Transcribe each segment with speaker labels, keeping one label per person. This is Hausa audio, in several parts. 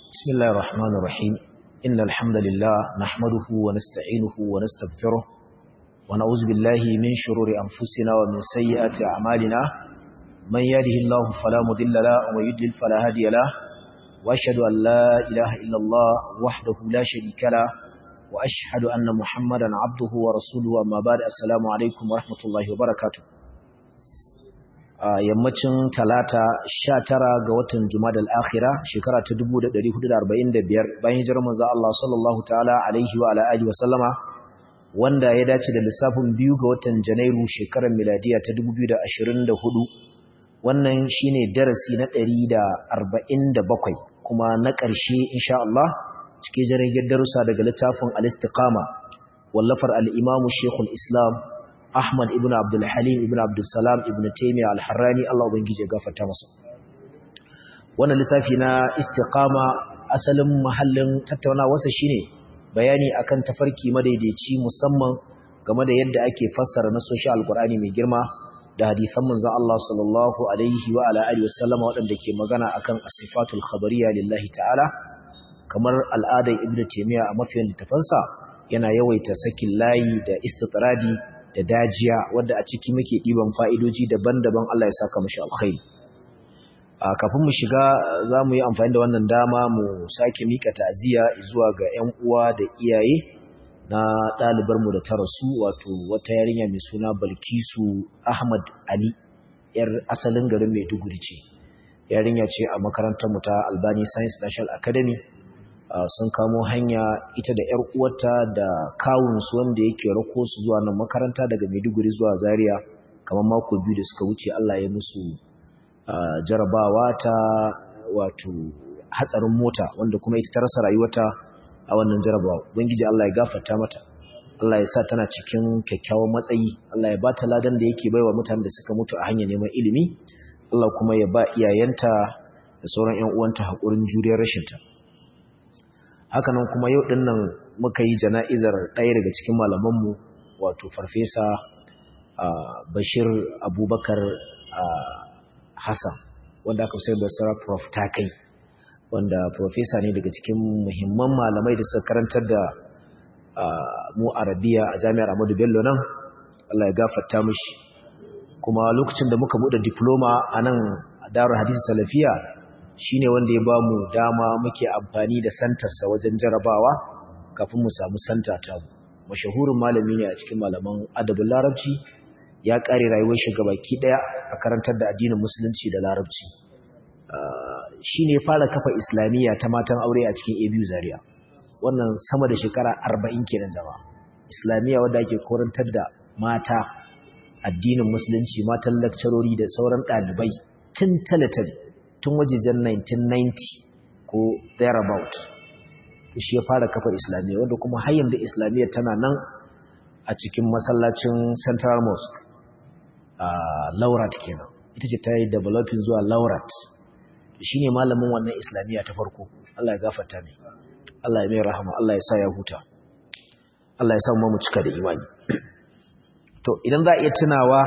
Speaker 1: بسم الله الرحمن الرحيم إن الحمد لله نحمده ونستعينه ونستغفره ونعوذ بالله من شرور أنفسنا ومن سيئات أعمالنا من يهده الله فلا مضل له ومن يضلل فلا هادي له وأشهد أن لا إله إلا الله وحده لا شريك له وأشهد أن محمدا عبده ورسوله أما بعد السلام عليكم ورحمة الله وبركاته a yammacin talata sha tara ga watan jumadal akhira shekara ta 1445 bayan hijirar manzo Allah sallallahu ta'ala alaihi wa ala alihi wa sallama wanda ya dace da lissafin biyu ga watan janairu shekarar miladiya ta 2024 wannan shine darasi na 147 kuma na ƙarshe insha Allah cike jirgin darussa daga littafin al-istiqama wallafar al-imamu shekul islam Ahmad ibn Abdul Halim ibn Abdul Salam ibn Taymiyyah al-Harrani Allah ubangije gafarta masa wannan littafi na istiqama asalin mahallin tattaunawarsa shine bayani akan tafarki madaidaici musamman game da yadda ake fassara nasoshi alqur'ani mai girma da hadisan manzon Allah sallallahu alaihi wa ala alihi wasallama waɗanda ke magana akan as-sifatul khabariyya lillahi ta'ala kamar al'adar ibn Taymiyyah a mafiyan littafansa yana yawaita sakin layi da istitradi da dajiya wadda a ciki muke ɗiban fa'idoji daban-daban Allah ya saka mashi alkhairi. Kafin mu shiga za mu yi amfani da wannan dama mu sake mika ta'aziyya zuwa ga ‘yan uwa da iyaye na ɗalibarmu da ta rasu wato wata yarinya mai suna Balkisu Ahmad Ali, ‘yar asalin garin Maiduguri ce. Yarinya ce a makarantarmu ta Albani Science National Academy. Uh, sun kamo hanya ita da ‘yar uwarta da kawunsu wanda yake rako su zuwa nan makaranta daga Maiduguri zuwa Zaria kamar mako biyu da suka wuce Allah ya musu uh, jarabawa ta wato hatsarin mota wanda kuma ita ta rasa rayuwata a wannan jarabawa ubangiji Allah ya gafarta mata Allah ya sa tana cikin kyakkyawan matsayi Allah ya ba ta ladan da yake baiwa mutanen da suka mutu a hanyar neman ilimi Allah kuma ya ba iyayenta da sauran ƴan uwanta haƙurin juriyar rashinta hakanan kuma yau din nan muka yi jana'izar ɗaya daga cikin malamanmu wato farfesa bashir abubakar hassan wanda aka sai basira prof takai wanda profesa ne daga cikin muhimman malamai da suka karantar da mu arabiya a jami'ar amadu bello nan allah ya gafarta mushi kuma lokacin da muka buɗe diploma a nan a darar hadisi salafiya shine wanda ya bamu dama muke amfani da santarsa wajen jarabawa kafin mu samu santa ta mashahurin malami ne a cikin malaman adabin larabci ya kare rayuwar shi gabaki daya a karantar da addinin musulunci da larabci shine ya fara kafa islamiyya ta matan aure a cikin ABU Zaria wannan sama da shekara 40 kenan zama islamiyya wanda ake karantar da mata addinin musulunci matan lecturori da sauran dalibai tun talatali tun wajejen 1990 ko thereabout shi ya fara kafa islamiyya wanda kuma har yanzu islamiyya tana nan a cikin masallacin central mosque a laurat kenan ita ce ta yi developing zuwa laurat shi ne malamin wannan islamiyya ta farko Allah ya gafarta ne Allah ya mai rahama Allah ya sa ya huta Allah ya sa mu cika da imani to idan za a iya tunawa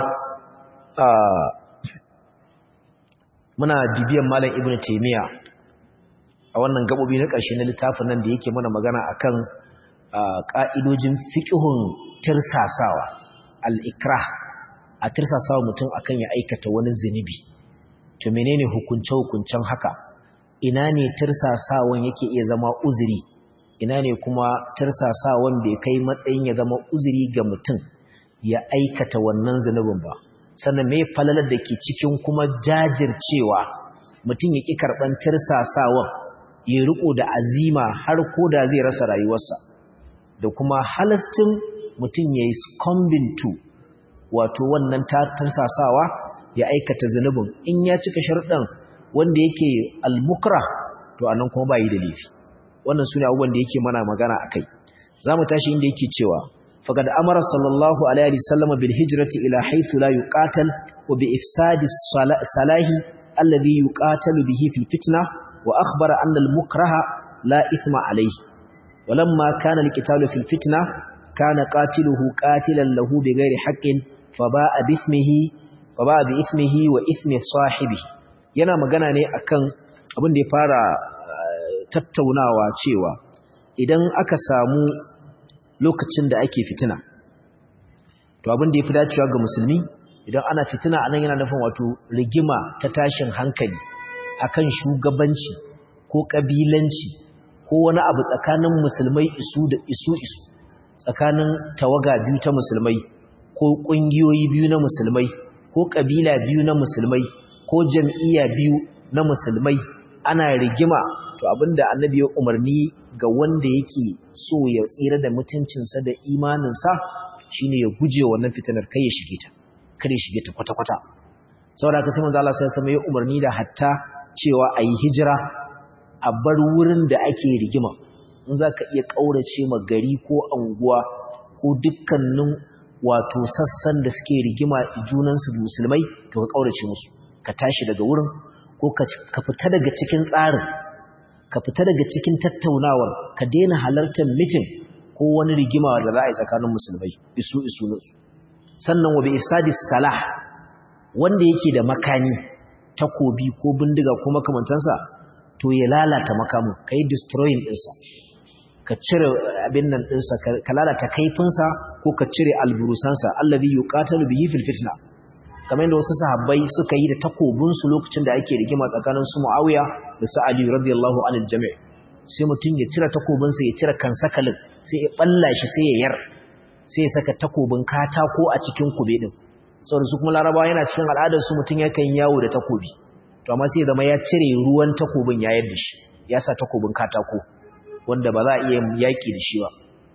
Speaker 1: muna bibiyan malam ibnu taymiya a wannan gabobi na ƙarshe na littafin nan da yake mana magana akan ƙa'idojin fiqhun tirsasawa al-ikrah a tirsasawa mutum akan ya aikata wani zinubi to menene hukunce hukuncen haka ina ne tirsasawan yake iya zama uzuri ina ne kuma tirsasawan bai kai matsayin ya zama uzuri ga mutum ya aikata wannan zunubin ba sannan mai falalar da ke cikin kuma jajircewa mutum ya ƙi karɓar tirsasawan ya riko da azima har ko da zai rasa rayuwarsa da kuma halastin mutum ya yi succumbing to wato wannan tirsasawa ya aikata zunubin in ya cika sharɗan wanda yake almukra to anan kuma ba yi da laifi wannan su ne abubuwan da yake mana magana a kai za mu tashi inda yake cewa فقد أمر صلى الله عليه وسلم بالهجرة إلى حيث لا يقاتل وبإفساد الصلاح الذي يقاتل به في الفتنة وأخبر أن المكره لا إثم عليه ولما كان القتال في الفتنة كان قاتله قاتلا له بغير حق فباء بإثمه فباء بإثمه وإثم صاحبه yana magana ne akan abin da ya fara tattaunawa cewa idan aka samu lokacin da ake fitina to abin da ya fi dacewa ga musulmi idan ana fitina anan yana nufin wato rigima ta tashin hankali akan shugabanci ko kabilanci ko wani abu tsakanin musulmai isu da isu isu tsakanin tawaga biyu ta musulmai ko kungiyoyi biyu na musulmai ko kabila biyu na musulmai ko jam'iyya biyu na musulmai ana rigima to abinda annabi ya umarni ga wanda yake so ya tsira da mutuncinsa da imaninsa shine ya guje wannan fitinar kai ya shige ta kare shige ta kwata-kwata saboda haka sai manzo Allah sai ya umarni da hatta cewa ayi hijira a bar wurin da ake rigima in zaka iya kaurace ma gari ko anguwa ko dukkanin wato sassan da suke rigima junansu musulmai to ka kaurace musu ka tashi daga wurin ko ka fita daga cikin tsarin ka fita daga cikin tattaunawar ka daina halartar mitin ko wani rigima da za a yi tsakanin musulmai isu isu nasu sannan wa bi ifsadis salah wanda yake da makani takobi ko bindiga ko makamantansa to ya lalata makamu kai destroying ɗinsa ka cire abin nan ɗinsa ka lalata kaifinsa ko ka cire alburusansa allazi yuqatalu bihi fil fitna kamar yadda wasu sahabbai suka yi da takobinsu lokacin da ake rigima tsakanin su Muawiya da su Ali radiyallahu anil jami' sai mutum ya cire takobinsa ya cire kansakalin sai ya balla shi sai ya yar sai ya saka takobin katako a cikin kube din saboda su kuma Larabawa yana cikin al'adar su mutum yakan yawo da takobi to amma sai ya zama ya cire ruwan takobin ya yadda shi ya sa takobin katako wanda ba za a iya yaki da shi ba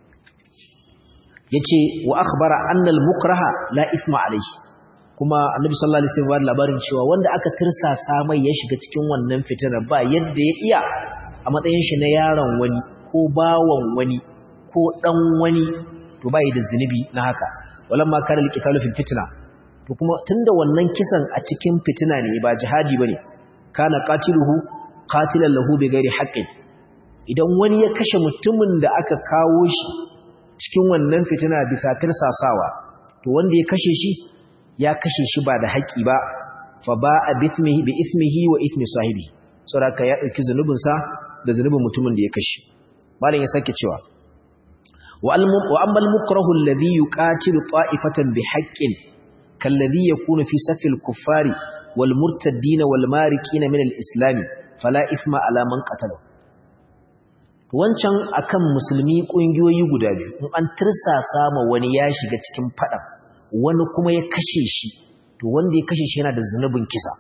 Speaker 1: yace wa akhbara anna al-mukraha la isma alayhi kuma annabi sallallahu alaihi wasallam labarin cewa wanda aka tirsasa mai ya shiga cikin wannan fitinar ba yadda ya iya a matsayin shi na yaron wani ko bawan wani ko dan wani to bai da zinubi na haka walamma kana alqitalu fil fitna to kuma tunda wannan kisan a cikin fitina ne ba jihadi bane kana qatiluhu qatilan lahu bighairi haqqin idan wani ya kashe mutumin da aka kawo shi cikin wannan fitina bisa tirsasawa to wanda ya kashe shi ya kashe shi ba da haƙi ba fa ba a bismihi bi ismihi wa ismi sahibi saboda ya dauki zanubinsa da zanubin mutumin da ya kashe malam ya sake cewa wa amma al-mukrahu alladhi yuqatilu ta'ifatan bi haqqin kalladhi yakunu fi safil kuffari wal murtaddin wal marikin min al-islam fala isma ala man qatala wancan akan musulmi kungiyoyi guda biyu in an tirsasa ma wani ya shiga cikin fadan wani kuma ya kashe shi to wanda ya kashe shi yana da zunubin kisa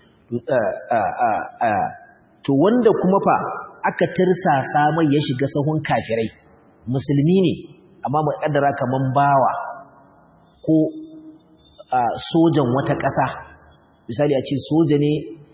Speaker 1: to wanda kuma fa aka tirsasa mai ya shiga sahun kafirai musulmi ne amma mu kaddara kaman bawa ko sojan wata ƙasa misali a ce soja ne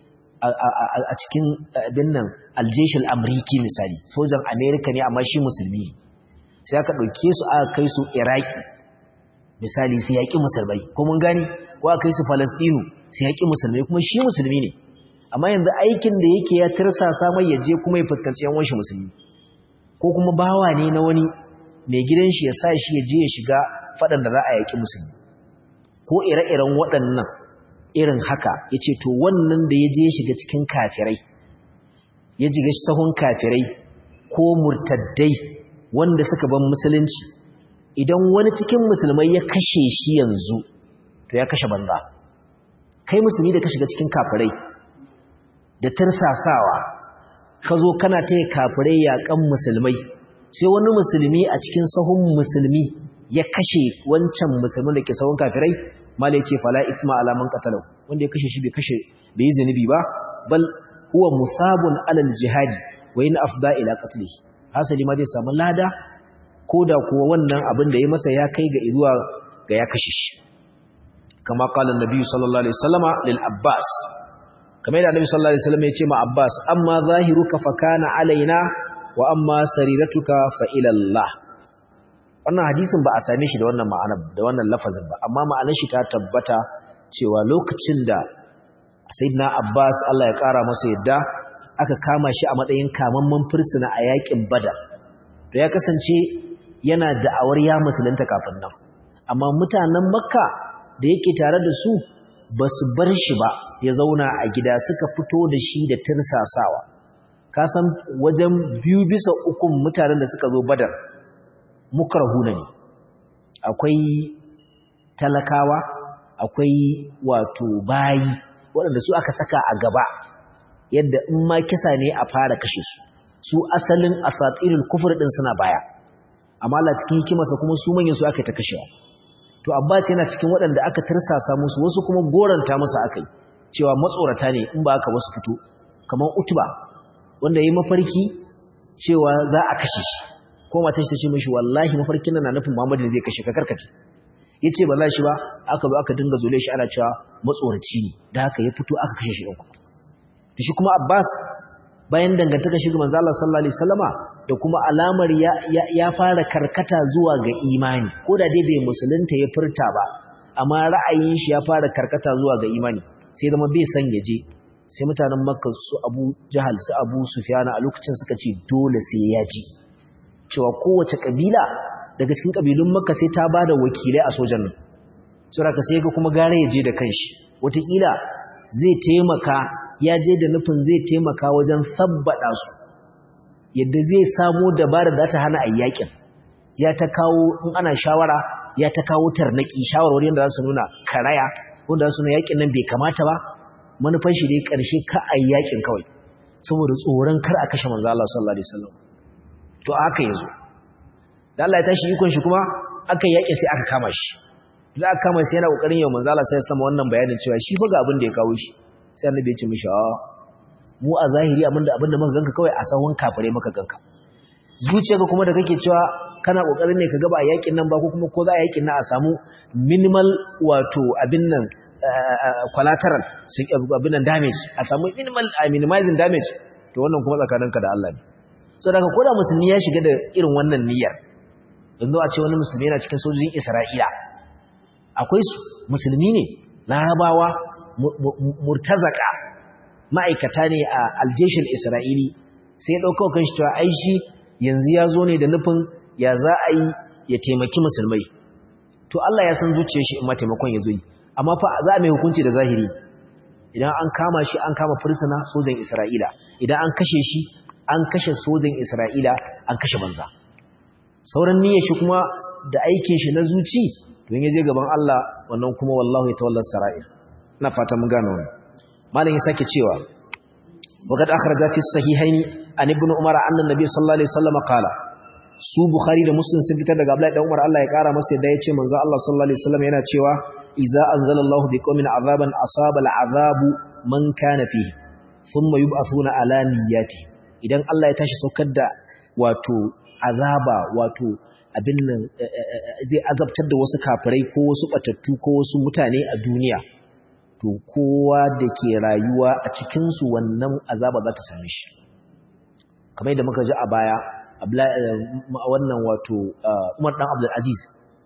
Speaker 1: a cikin abin nan aljeshul amriki misali sojan amerika ne amma shi musulmi sai aka ɗauke su aka kai su iraki misali sai yaƙi musulmai ko mun gani ko aka kai su falastinu sai yaƙi musulmai kuma shi musulmi ne amma yanzu aikin da yake ya tirsasa mai ya je kuma ya fuskanci yan wanshi musulmi ko kuma bawa ne na wani mai gidan shi ya sa shi ya je ya shiga faɗan da za a yaƙi musulmi ko ire-iren waɗannan irin haka ya ce to wannan da ya je ya shiga cikin kafirai ya jiga sahun kafirai ko murtaddai wanda suka ban musulunci idan wani cikin musulmai ya kashe shi yanzu to ya kashe banza kai musulmi da ka shiga cikin kafirai da tarsasawa ka zo kana taya kafirai yaƙan musulmai sai wani musulmi a cikin sahun musulmi ya kashe wancan musulmin da ke sahun kafirai mala ce fala isma alaman qatalu wanda ya kashe shi bai kashe bai yi zunubi ba bal huwa musabun alal jihadi wa in afda ila qatlihi hasali ma zai samu lada koda kuwa wannan abin da ya masa ya kai ga zuwa ga ya kashe shi kama qala annabi sallallahu alaihi wasallama lil abbas kamar da annabi sallallahu alaihi wasallam ya ce ma abbas amma zahiruka fa kana alaina wa amma sariratuka fa ila allah wannan hadisin ba a same shi da wannan ma'anar da wannan lafazin ba amma ma'anar shi ta tabbata cewa lokacin da sayyidina abbas Allah ya kara masa yadda aka kama shi a matsayin kamamman fursuna a yakin badar to ya kasance yana da'awar ya musulunta kafin nan amma mutanen makka da yake tare da su ba su bar shi ba ya zauna a gida suka fito da shi da tirsasawa ka san wajen biyu bisa ukun mutanen da suka zo badar mukarhuna ne akwai talakawa akwai wato bayi waɗanda su aka saka a gaba yadda in ma kisa ne a fara kashe su su asalin asatirul kufur din suna baya amma Allah cikin hikimarsa kuma su manyan su aka ta kashewa to Abbas yana cikin waɗanda aka tirsasa musu wasu kuma goranta musu akai cewa matsorata ne in ba aka wasu fito kamar Utba wanda yayi mafarki cewa za a kashe shi ko matar shi ta ce mishi wallahi mafarkin nan na nufin Muhammad ne zai kashe ka karkace yace ba za shi ba aka zo aka dinga zule shi ana cewa matsoraci ne da haka ya fito aka kashe shi ɗin kuma shi kuma Abbas bayan dangantaka shi ga manzo Allah sallallahu alaihi wasallama da kuma alamar ya, ya, fara karkata zuwa ga imani ko da dai bai musulunta ya furta ba amma ra'ayin shi ya fara karkata zuwa ga imani sai zama bai san ya je sai mutanen Makka su Abu Jahal su Abu Sufyan a lokacin suka ce dole sai ya ji cewa kowace kabila daga cikin kabilun Makka sai ta bada wakilai a sojan nan saboda sai ga kuma gare ya je da kanshi wataƙila zai taimaka ya je da nufin zai taimaka wajen sabbada su yadda zai samo dabarar da ta hana ayyakin ya ta kawo in ana shawara ya ta kawo tarnaki shawarwari da za su nuna karaya wanda za su nuna yakin nan bai kamata ba manufan shi dai karshe ka ayyakin kawai saboda tsoron kar a kashe manzo Allah sallallahu alaihi wasallam to aka yazo da Allah ya tashi ikon shi kuma aka yake sai aka kama shi da aka kama sai yana kokarin yau manzo Allah sai ya sama wannan bayanin cewa shi fa ga abin da ya kawo shi sai annabi ya ce mishi a mu a zahiri abinda abinda muka ganka kawai a sahun kafire muka ganka zuciyarka kuma da kake cewa kana kokarin ne ka ga ba yakin nan ba ko kuma ko za a yakin nan a samu minimal wato abin nan collateral abin nan damage a samu minimal a minimizing damage to wannan kuma tsakaninka da Allah ne so daga koda musulmi ya shiga da irin wannan niyyar yanzu a ce wani musulmi yana cikin sojojin Isra'ila akwai su musulmi ne larabawa murtazaka ma'aikata ne a aljeshin isra'ili sai ya ɗauka kan shi cewa ai shi yanzu ya zo ne da nufin ya za a yi ya taimaki musulmai to Allah ya san zuciyar shi in ma taimakon ya zo yi amma fa za a mai hukunci da zahiri idan an kama shi an kama fursuna sojan isra'ila idan an kashe shi an kashe sojan isra'ila an kashe banza sauran niyyar shi kuma da aikin shi na zuci don ya je gaban Allah wannan kuma wallahu ya tawallar sara'ir ina fata mun gane wannan malam ya sake cewa waqad akhraja fi sahihaini an ibn umar anna nabiy sallallahu alaihi wasallam qala su bukhari da muslim sun fitar daga abdullahi dan umar Allah ya kara masa yadda yace manzo Allah sallallahu alaihi wasallam yana cewa idza anzalallahu biqaumin azaban asaba al'azabu man kana fihi thumma yub'athuna ala niyyati idan Allah ya tashi saukar da wato azaba wato abin nan zai azabtar da wasu kafirai ko wasu batattu ko wasu mutane a duniya to kowa da ke rayuwa a cikinsu wannan azaba za ta same shi kamar yadda muka ji a baya wannan wato umar dan abdulaziz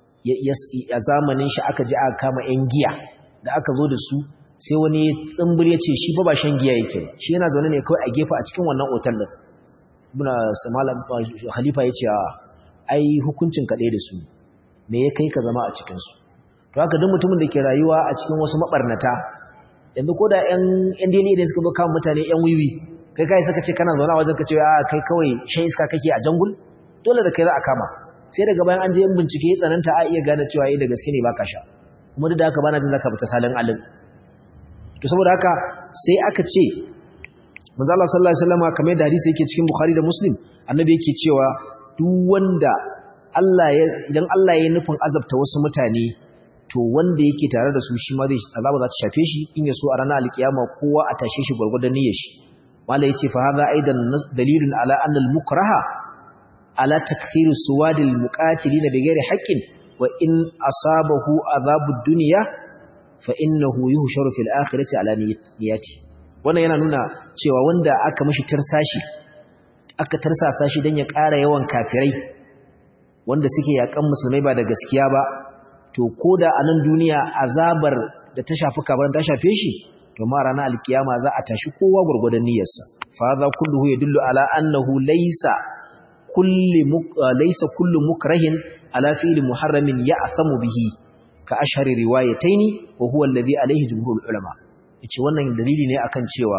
Speaker 1: a zamanin shi aka ji aka kama 'yan giya da aka zo da su sai wani tsimbir ya ce shi ba ba shan giya yake shi yana zaune ne kawai a gefe a cikin wannan otal din muna malam khalifa ya ce ai hukuncin kaɗai da su me ya kai ka zama a cikinsu to haka duk mutumin da ke rayuwa a cikin wasu mabarnata yanzu ko da ƴan ƴan dini idan suka zo kama mutane ƴan wiwi kai kai saka ce kana zauna wajen ka ce a kai kawai shan iska kake a jangul dole da kai za a kama sai daga bayan an je yin bincike ya tsananta a iya gane cewa eh da gaske ne baka sha kuma duk da haka bana jin zaka fita salin alim to saboda haka sai aka ce manzo Allah sallallahu alaihi wasallam kamar da hadisi yake cikin Bukhari da Muslim annabi yake cewa duk wanda Allah ya idan Allah ya nufin azabta wasu mutane to wanda yake tare da su shi ma zai azaba za ta shafe shi in ya so a ranar alkiyama kowa a tashe shi gurgurdan niyyar shi wala yace fa hadha aidan dalilun ala anna al-mukraha ala takthiri suwadil muqatilin bighairi haqqin wa in asabahu azabud dunya fa innahu yuhsharu fil akhirati ala niyyati wannan yana nuna cewa wanda aka mishi tarsashi aka tarsasa shi dan ya ƙara yawan kafirai wanda suke yakan musulmai ba da gaskiya ba to koda a nan duniya azabar da ta shafi kabarin ta shafe shi to ma ranar alkiyama za a tashi kowa gurgurdan niyyarsa fa za kulluhu yadullu ala annahu laysa kulli laysa kullu mukrahin ala fi'li muharramin ya'samu bihi ka ashhari riwayataini wa huwa alladhi alayhi jumhurul ulama yace wannan dalili ne akan cewa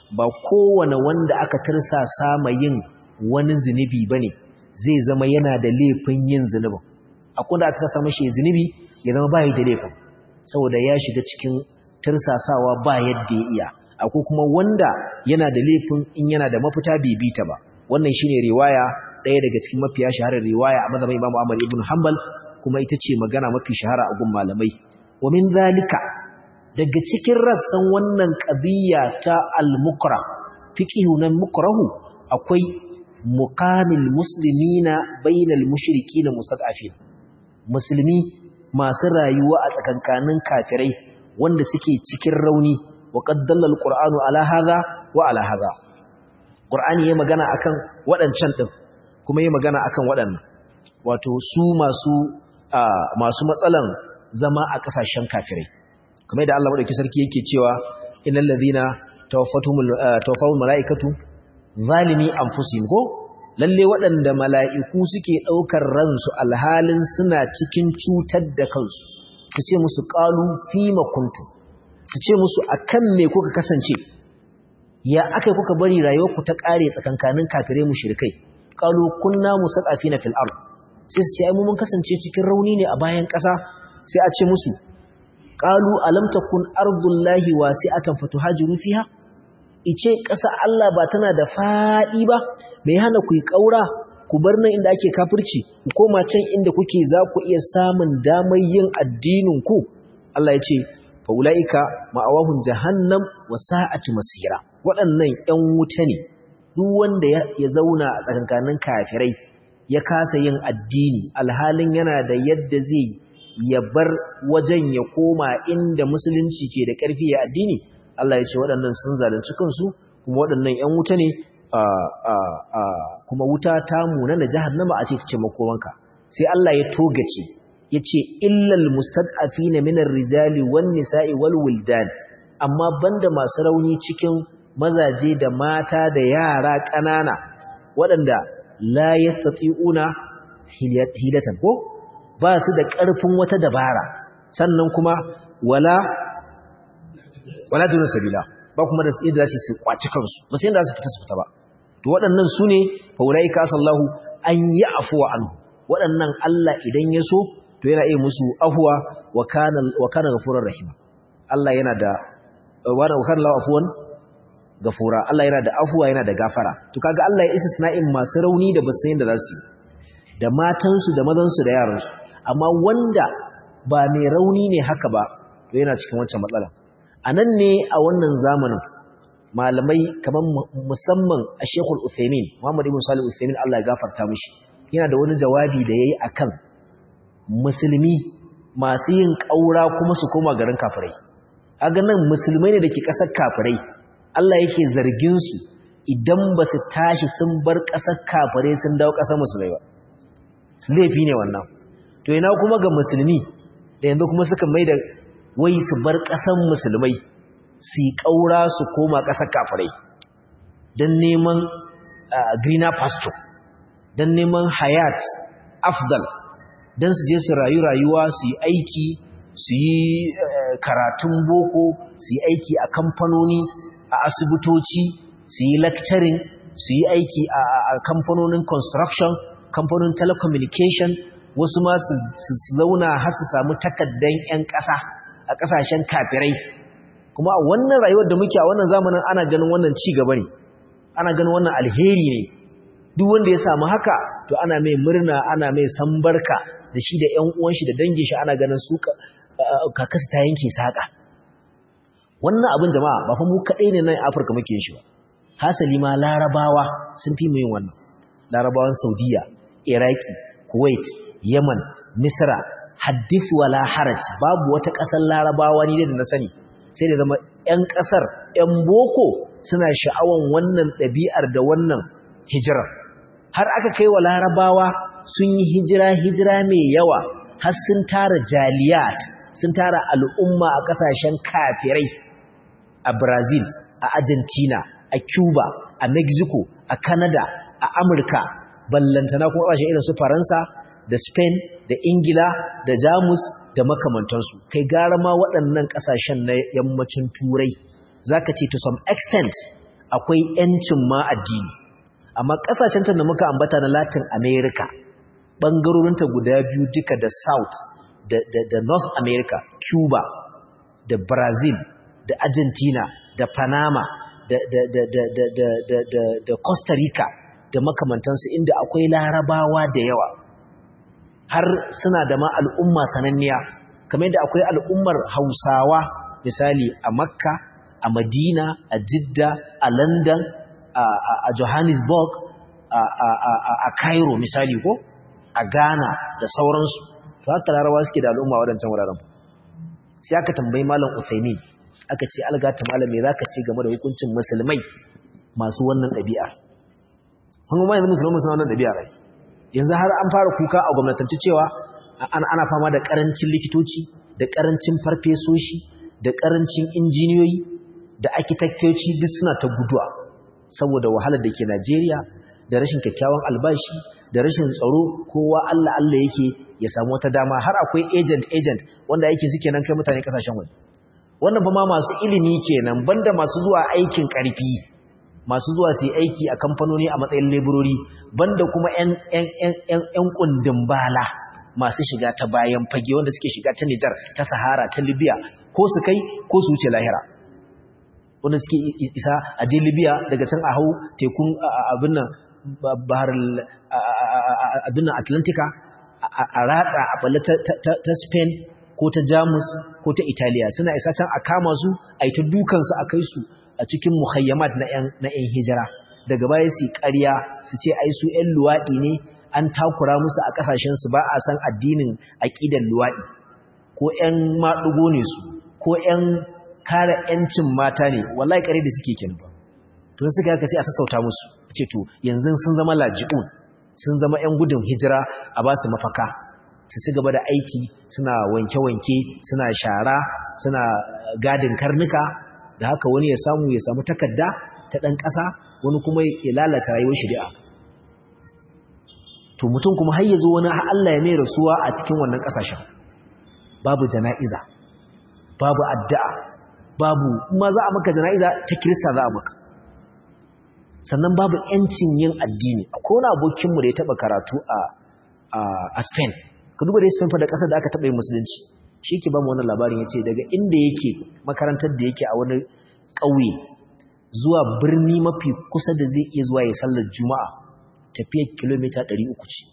Speaker 1: ba kowane wanda aka tirsasa ma yin wani zunubi bane zai zama yana da laifin yin zunubin akwai da aka tirsasa mashi zunubi ya zama bai da laifin saboda ya shiga cikin tirsasawa ba yadda ya iya akwai kuma wanda yana da laifin in yana da mafita bai bi ta ba wannan shine riwaya ɗaya daga cikin mafiya shaharar riwaya a mazhabin Imam Ahmad ibn Hanbal kuma ita ce magana mafi shahara a gun malamai wa min zalika daga cikin rassan wannan qadiyya ta al-mukra fiqhu nan mukrahu akwai muqamil muslimina bainal mushrikina mustad'afin musulmi masu rayuwa a tsakankanin kafirai wanda suke cikin rauni wa qaddalla al-qur'anu ala hadha wa ala hadha qur'ani yayi magana akan waɗancan din kuma yayi magana akan waɗannan wato su masu masu matsalan zama a ƙasashen kafirai kamar yadda Allah madauki sarki yake cewa innal ladhina tawaffatuhumul tawaffahul malaikatu zalimi anfusihim ko lalle waɗanda mala'iku suke ɗaukar ransu alhalin suna cikin cutar da kansu su ce musu qalu fima kuntum su ce musu akan me kuka kasance ya akai kuka bari rayuwarku ta ƙare tsakankanin kafirai mushrikai qalu kunna musaqafina fil ard sai su ce ai mun kasance cikin rauni ne a bayan ƙasa sai a ce musu qalu alam takun ardullahi wasi'atan fatuhajiru fiha ice ƙasa Allah ba tana da faɗi ba me hana ku yi ƙaura ku bar nan inda ake kafirci ku koma can inda kuke za ku iya samun damar yin addinin ku Allah ya ce fa ulaika ma'awahum jahannam wa sa'at masira waɗannan ƴan wuta ne duk wanda ya zauna a tsakankanin kafirai ya kasa yin addini alhalin yana da yadda zai ya bar wajen ya koma inda musulunci ke da ƙarfi ya addini Allah ya ce waɗannan sun zalunci kansu kuma waɗannan ƴan wuta ne kuma wuta ta muna na jahannama a ce ta ce makomanka sai Allah ya togace ya ce illal mustad'afina minar rijali wan nisa'i wal wildan amma banda masu rauni cikin mazaje da mata da yara ƙanana waɗanda la yastati'una hilatan ko ba su da ƙarfin wata dabara sannan kuma wala wala dunin sabila ba kuma da yadda za su kwaci kansu ba sai yadda za su fita su fita ba to waɗannan su ne faulai ka sallahu an yi afuwa anhu waɗannan Allah idan ya so to yana iya musu afuwa wa kana wa kana ghafurur rahim Allah yana da wa kana lahu afuwan gafura Allah yana da afuwa yana da gafara to kaga Allah ya isa sana'in masu rauni da basu yin da za su yi da matansu da mazansu da yaransu amma wanda ba mai rauni ne haka ba to yana cikin wancan matsala a nan ne a wannan zamanin malamai kamar musamman a shekul uthaymin muhammad ibn salih uthaymin Allah ya gafarta mishi yana da wani jawabi da yayi akan musulmi masu yin ƙaura kuma su koma garin kafirai a nan musulmai ne da ke ƙasar kafirai Allah yake zargin su idan ba su tashi sun bar ƙasar kafirai sun dawo ƙasar musulmai ba laifi ne wannan to ina kuma ga musulmi da yanzu kuma suka mai da wai su bar ƙasar musulmai su yi ƙaura su koma ƙasar kafirai don neman greener pasture don neman hayat afdal don su je su rayu rayuwa su yi aiki su yi karatun boko su yi aiki a kamfanoni a asibitoci su yi lecturing su yi aiki a kamfanonin construction kamfanonin telecommunication wasu ma su zauna har su samu takaddan 'yan ƙasa a ƙasashen kafirai kuma a wannan rayuwar da muke a wannan zamanin ana ganin wannan ci gaba ne ana ganin wannan alheri ne duk wanda ya samu haka to ana mai murna ana mai sambarka da shi da ƴan uwan shi da dangin shi ana ganin su kakasa ta yanke saka wannan abin jama'a ba fa mu kadai ne nan Afirka muke yin shi ba hasali ma larabawa sun fi mu yin wannan larabawan Saudiya Iraki Kuwait Yemen Misra haddith wala haraj babu wata ƙasar larabawa ni da na sani sai da zama 'yan ƙasar 'yan boko suna sha'awan wannan ɗabi'ar da wannan hijirar har aka kai wa larabawa sun yi hijira hijira mai yawa har sun tara jaliyat sun tara al'umma a ƙasashen kafirai a brazil a argentina a cuba a mexico a canada a amurka ballantana kuma ƙasashen irin su faransa da spain da ingila da jamus da makamantansu kai gara ma waɗannan ƙasashen na yammacin turai za ka ce to some extent akwai yancin ma addini amma kasashen da muka ambata na Latin America bangarorinta guda biyu duka da South da, da, da North America Cuba da Brazil da Argentina da Panama da, da, da, da, da, da, da, da, da Costa Rica da makamantansu inda akwai larabawa da yawa har suna da ma al'umma sananniya kamar yadda akwai al'ummar hausawa misali a makka a madina a jidda a london a johannesburg a cairo misali ko a ghana da sauransu to haka larabawa suke da al'umma waɗancan wuraren sai aka tambayi malam uthaymin aka ce algata malam me zaka ce game da hukuncin musulmai masu wannan ɗabi'a kuma yanzu musulmai suna wannan ɗabi'a rai yanzu har an fara kuka a gwamnatance cewa ana fama da ƙarancin likitoci da ƙarancin farfesoshi da ƙarancin injiniyoyi da akitaktoci duk suna ta guduwa saboda wahalar da ke Najeriya da rashin kyakkyawan albashi da rashin tsaro kowa Allah Allah yake ya samu wata dama har akwai agent agent wanda yake suke nan kai mutane kasashen waje wannan fa ma masu ilimi kenan banda masu zuwa aikin ƙarfi masu zuwa su yi aiki a kamfanoni a matsayin laborori banda kuma 'yan kundin bala masu shiga ta bayan fage wanda suke shiga ta Nijar ta Sahara ta Libya ko su kai ko su wuce lahira wanda suke isa a je Libya daga can a hau tekun abin nan bahar abin nan Atlantika a ratsa a balle ta Spain ko ta Jamus ko ta Italiya suna isa can a kama su a yi ta dukansu a kai su a cikin muhayyamat na 'yan hijira daga baya su ƙarya su ce ai su 'yan luwaɗi ne an takura musu a ƙasashensu ba a san addinin aƙidar luwaɗi ko 'yan maɗugo ne su ko 'yan kare 'yancin mata ne wallahi ƙare da suke kin ba to suka yaka sai a sassauta musu ce to yanzu sun zama laji'un sun zama 'yan gudun hijira a ba su mafaka su ci gaba da aiki suna wanke-wanke suna shara suna gadin karnuka da haka wani ya samu ya samu takarda ta ɗan ƙasa wani kuma ya lalata rayuwar shari'a to mutum kuma har ya zo wani Allah ya mai rasuwa a cikin wannan ƙasashen babu jana'iza babu addu'a babu ma za a maka jana'iza ta kirista za a maka sannan babu ‘yancin yin addini akwai wani abokinmu da ya taɓa karatu a Spain ka duba da Spain fa da ƙasar da aka taɓa yin musulunci shi ke ba mu wannan labarin ya ce daga inda yake makarantar da yake a wani ƙauye zuwa birni mafi kusa da zai iya zuwa ya sallar juma'a tafiyar kilomita 300 ce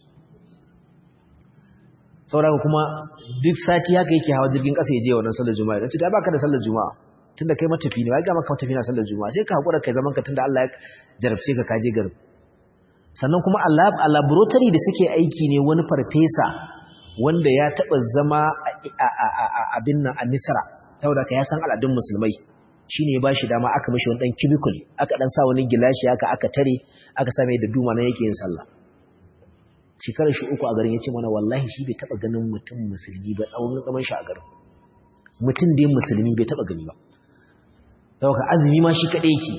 Speaker 1: sauraka kuma duk sati haka yake hawa jirgin ƙasa ya je wannan sallar juma'a don ta baka da sallar juma'a tun da kai matafi ne wai ga maka matafi na sallar juma'a sai ka haƙura kai zaman ka tun da Allah ya jarabce ka kaje garin sannan kuma a laboratory da suke aiki ne wani farfesa wanda ya taɓa zama abin nan a Misra saboda ka ya san al'adun musulmai shine ya bashi dama aka mishi wani dan cubicle aka dan sa wani gilashi aka aka tare aka sa mai da duma nan yake yin sallah shekarar shi uku a garin yace mana wallahi shi bai taba ganin mutum musulmi ba tsawon zaman shi a garin mutum dai musulmi bai taba gani ba saboda azumi ma shi kadai yake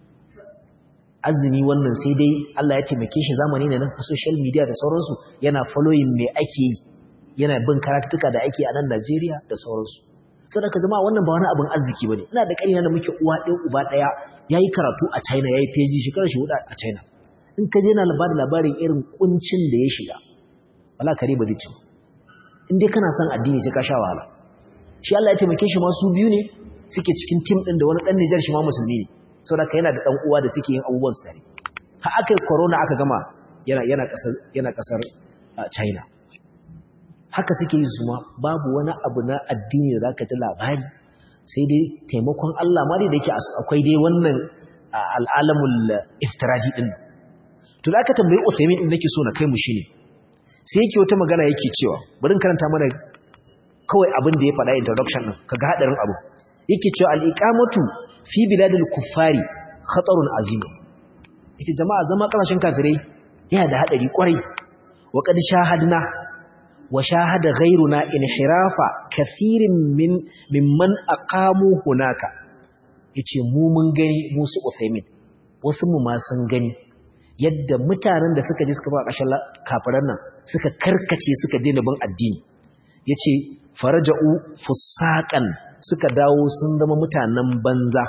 Speaker 1: azumi wannan sai dai Allah ya taimake shi zamani ne na social media da sauransu yana following me ake yi yana bin karatuka da ake a nan Najeriya da sauransu saboda ka zama wannan ba wani abin arziki bane ina da ƙarina da muke uwa ɗaya uba ɗaya yayi karatu a China yayi PhD shekarar shi hudu a China in ka je na labarin labarin irin kuncin da ya shiga wala kare ba zai in dai kana son addini sai ka sha wahala shi Allah ya taimake shi ma su biyu ne suke cikin team din da wani dan Niger shi ma musulmi ne saboda ka yana da dan uwa da suke yin abubuwan su tare har aka corona aka gama yana yana kasar yana kasar China haka suke yi su ma babu wani abu na addini da zaka ji labari sai dai taimakon Allah ma dai da yake akwai dai wannan al'alamul iftiraji din to da aka tambayi Uthaymeen din nake so na kai mu shine sai yake wata magana yake cewa bari karanta mana kawai abin da ya faɗa introduction din kaga hadarin abu yake cewa al-iqamatu fi biladil kuffari khatarun azim yace jama'a zama kasashen kafirai yana da hadari kwarai wa qad shahadna wa shahada ghayruna inhirafa kathirin min mimman aqamu hunaka yace mu mun gani mu su Uthaymin wasu mu ma sun gani yadda mutanen da suka je suka ba ƙashin kafiran nan suka karkace suka je bin addini yace faraja'u fusaqan suka dawo sun zama mutanen banza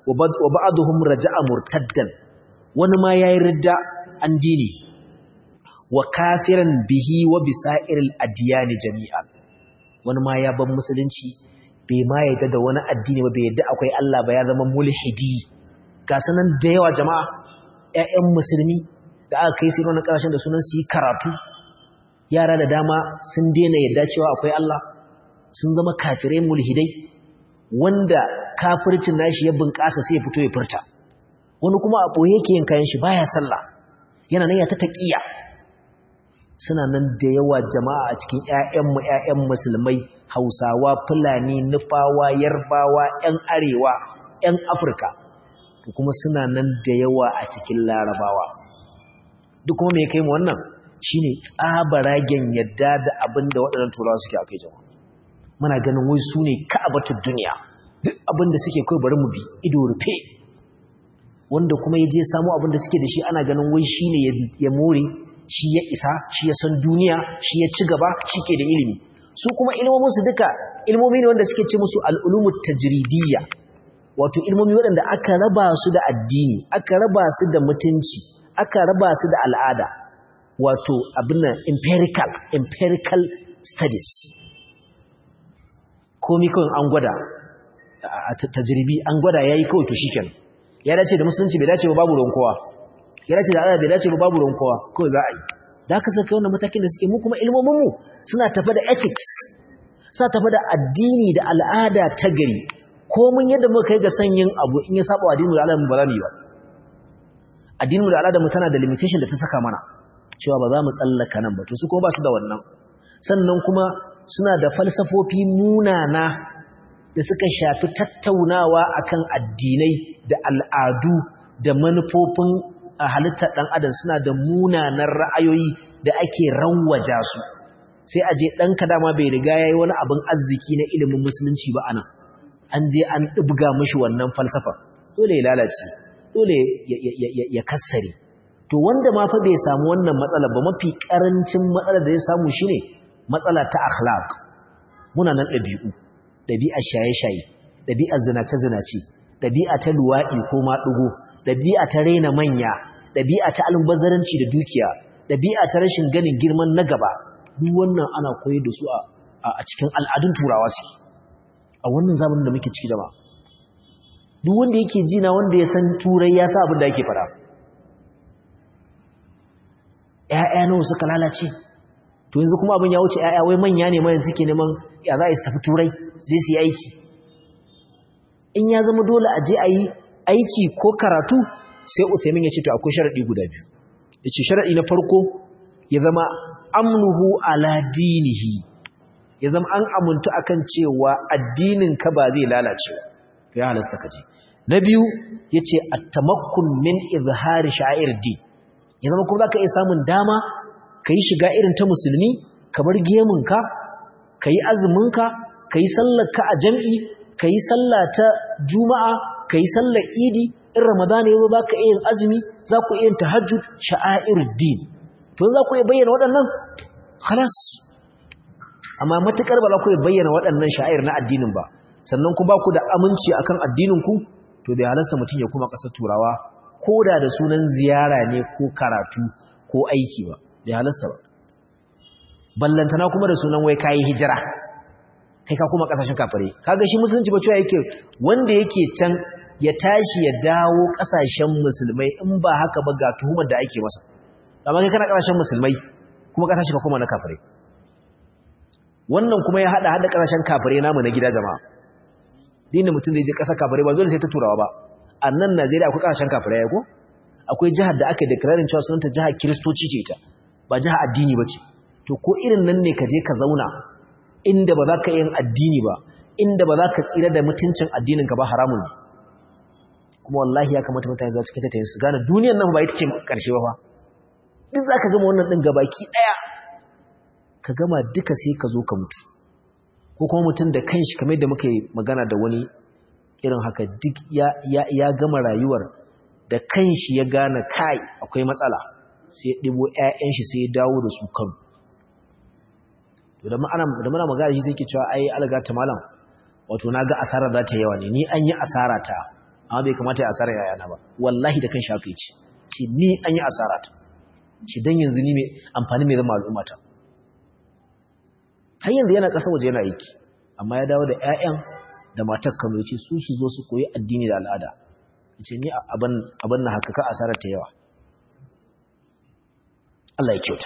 Speaker 1: wa ba'aduhum raja'a murtaddan wani ma yayi ridda an dini wa kafiran bihi wa bisairil adyan jami'an wani ma ya ban musulunci bai ma yadda da wani addini ba bai yadda akwai Allah ba ya zama mulhidi ga sanan da yawa jama'a ƴaƴan musulmi da aka kai sai wannan kasashen da sunan su yi karatu yara da dama sun daina yadda cewa akwai Allah sun zama kafirai mulhidai wanda kafircin nashi ya bunƙasa sai ya fito ya furta wani kuma a ɓoye yake yin kayan shi baya sallah yana nan ya ta taƙiya suna nan da yawa jama'a a cikin ƴaƴanmu ƴaƴan musulmai hausawa fulani nufawa yarbawa ƴan arewa ƴan afirka kuma suna nan da yawa a cikin larabawa duk kuma me kai mu wannan shine tsabaragen yadda da abin da waɗannan turawa suke akai jama'a muna ganin wai su ne ka'abatul duniya duk abin da suke kai bari mu bi ido rufe wanda kuma ya je samu abin da suke da shi ana ganin wai shine ya more shi ya isa shi ya san duniya shi ya ci gaba shi ke da ilimi su kuma ilmomin su duka ilmomi ne wanda suke ce musu al'ulumut tajridiyya wato ilmomi waɗanda aka raba su da addini aka raba su da mutunci aka raba su da al'ada wato abin nan empirical empirical studies komi kawai an gwada a tajribi an gwada yayi kawai to shikenan ya dace da musulunci bai dace ba babu ruwan kowa ya dace da Allah bai dace ba babu ruwan kowa kawai za a yi da haka saka wannan matakin da suke mu kuma ilmomin mu suna tafi da ethics suna tafi da addini da al'ada ta gari ko mun yadda muka kai ga sanyin abu in ya saba addinin da Allah mu ba za mu yi ba addinin da al'ada mu tana da limitation da ta saka mana cewa ba za mu tsallaka nan ba to su kuma ba su da wannan sannan kuma suna da falsafofi munana da suka shafi tattaunawa akan addinai da al'adu da manufofin halittar ɗan adam suna da munanan ra'ayoyi da ake rawaja su sai a je ɗanka dama bai riga ya yi wani abin arziki na ilimin musulunci ba anan an je an ɗibga mashi wannan falsafa dole ya lalace dole ya kassare to wanda ma fa bai samu wannan matsala ba mafi ƙarancin matsalar da ya samu shine matsala ta akhlaq muna nan ɗabi'u ɗabi'ar shaye-shaye ɗabi'ar zinace-zinace ɗabi'a ta luwaɗi ko maɗugo ɗabi'a ta raina manya ɗabi'a ta albazaranci da dukiya ɗabi'a ta rashin ganin girman na gaba duk wannan ana koyar da su a cikin al'adun turawa su a wannan zamanin da muke ciki jama'a duk wanda yake jina wanda ya san turai ya sa abin da ake fara ‘ya'ya nawa suka lalace to yanzu kuma abin ya wuce ‘ya'ya wai manya ne mai suke neman ya za a yi tafi turai zai su yi aiki in ya zama dole a je a yi aiki ko karatu sai Uthaymin ya ce to akwai sharadi guda biyu yace sharadi na farko ya zama amnuhu ala dinihi ya zama an amuntu akan cewa addinin ka ba zai lalace ya halasta kaje na biyu yace at-tamakkun min izhari sha'ir din ya zama kuma zaka iya samun dama kai shiga irin ta musulmi kamar gemun ka kai azumin ka kai sallar ka a jami'i kai sallah ta juma'a kai sallar idi in ramadana yazo zaka iya yin azumi za ku iya yin tahajjud sha'airuddin to za ku iya bayyana waɗannan khalas amma matukar ba za ku iya bayyana waɗannan sha'air na addinin ba sannan ku ba ku da aminci akan addinin ku to bai halasta mutum ya kuma ƙasar turawa ko da da sunan ziyara ne ko karatu ko aiki ba bai halasta ba ballantana kuma da sunan wai kayi hijira kai ka kuma kasashen kafare kaga shi musulunci ba cewa yake wanda yake can ya tashi ya dawo kasashen musulmai in ba haka ba ga tuhumar da ake masa amma kai kana kasashen musulmai kuma ka tashi ka koma na kafare wannan kuma ya hada hada kasashen kafare namu na gida jama'a dinda mutum zai je kasar kafare ba dole sai ta turawa ba a nan Najeriya akwai kasashen kafare ya ko akwai jihar da aka declaring cewa sunanta jihar kiristoci ce ita ba jihar addini ba ce to ko irin nan ne ka je ka zauna inda ba za ka yin addini ba inda ba za ka tsira da mutuncin addininka ba haramun ne kuma wallahi ya kamata mutane za su kita ta su gane duniyar nan ba ita ce karshe ba fa duk za ka gama wannan ɗin gabaki ɗaya ka gama duka sai ka zo ka mutu ko kuma mutum da kanshi kamar da muka yi magana da wani irin haka duk ya gama rayuwar da kanshi ya gane kai akwai matsala sai ya ɗibo 'ya'yan shi sai ya dawo da su kanu da muna magana shi sai ke cewa ai alga ta malam wato na ga asara za ta yawa ne ni an yi asara ta amma bai kamata ya asara yayana ba wallahi da kan shafi ce ce ni an yi asara ta ce dan yanzu ni mai amfani mai zama al'ummata har yanzu yana ƙasa waje yana aiki amma ya dawo da 'ya'yan da matar kano ya ce su su zo su koyi addini da al'ada ya ce ni abin na haka ka asarar ta yawa Allah ya kyauta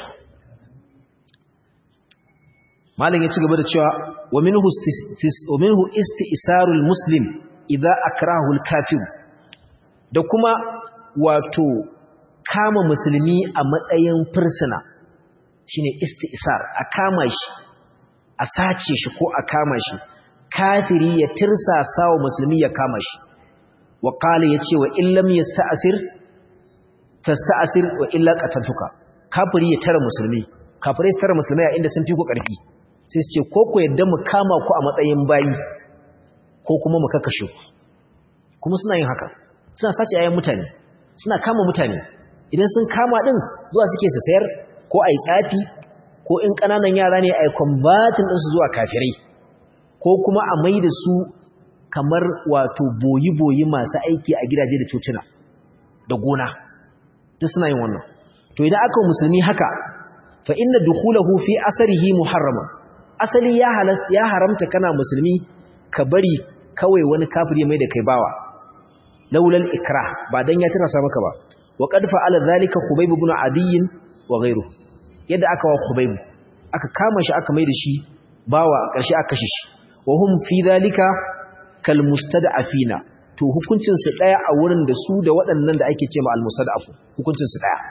Speaker 1: malin ya ci gaba da cewa wa minhu isti'sarul muslim idza akrahu al-kafir da kuma wato kama musulmi a matsayin fursuna shine isti'sar a kama shi a sace shi ko a kama shi kafiri ya tirsasa wa musulmi ya kama shi wa qala yace wa illam yasta'sir tasta'sir wa illa qataltuka kafiri ya tara musulmi kafirai su tara musulmai a inda sun fi ku karfi sai su ce ko ku yadda mu kama ku a matsayin bayi ko kuma mu kakkashe ku kuma suna yin haka suna sace ayan mutane suna kama mutane idan sun kama din zuwa suke su sayar ko ai tsafi ko in ƙananan yara ne a yi kwambatin ɗinsu zuwa kafirai ko kuma a mai da su kamar wato boyi-boyi masu aiki a gidaje da cocina da gona duk suna yin wannan to idan aka musulmi haka fa inna dukhulahu fi asarihi muharrama asali ya halas ya haramta kana musulmi ka bari kawai wani kafiri mai da kai bawa laulal ikra ba dan ya tirasa maka ba wa qad fa'ala dhalika khubayb ibn adiy wa ghayruhu yadda aka wa Khubayb aka kama shi aka mai da shi bawa ƙarshe aka kashe shi wa hum fi dhalika kal mustad'afina to hukuncin su daya a wurin da su da waɗannan da ake cewa al mustad'afu hukuncin su daya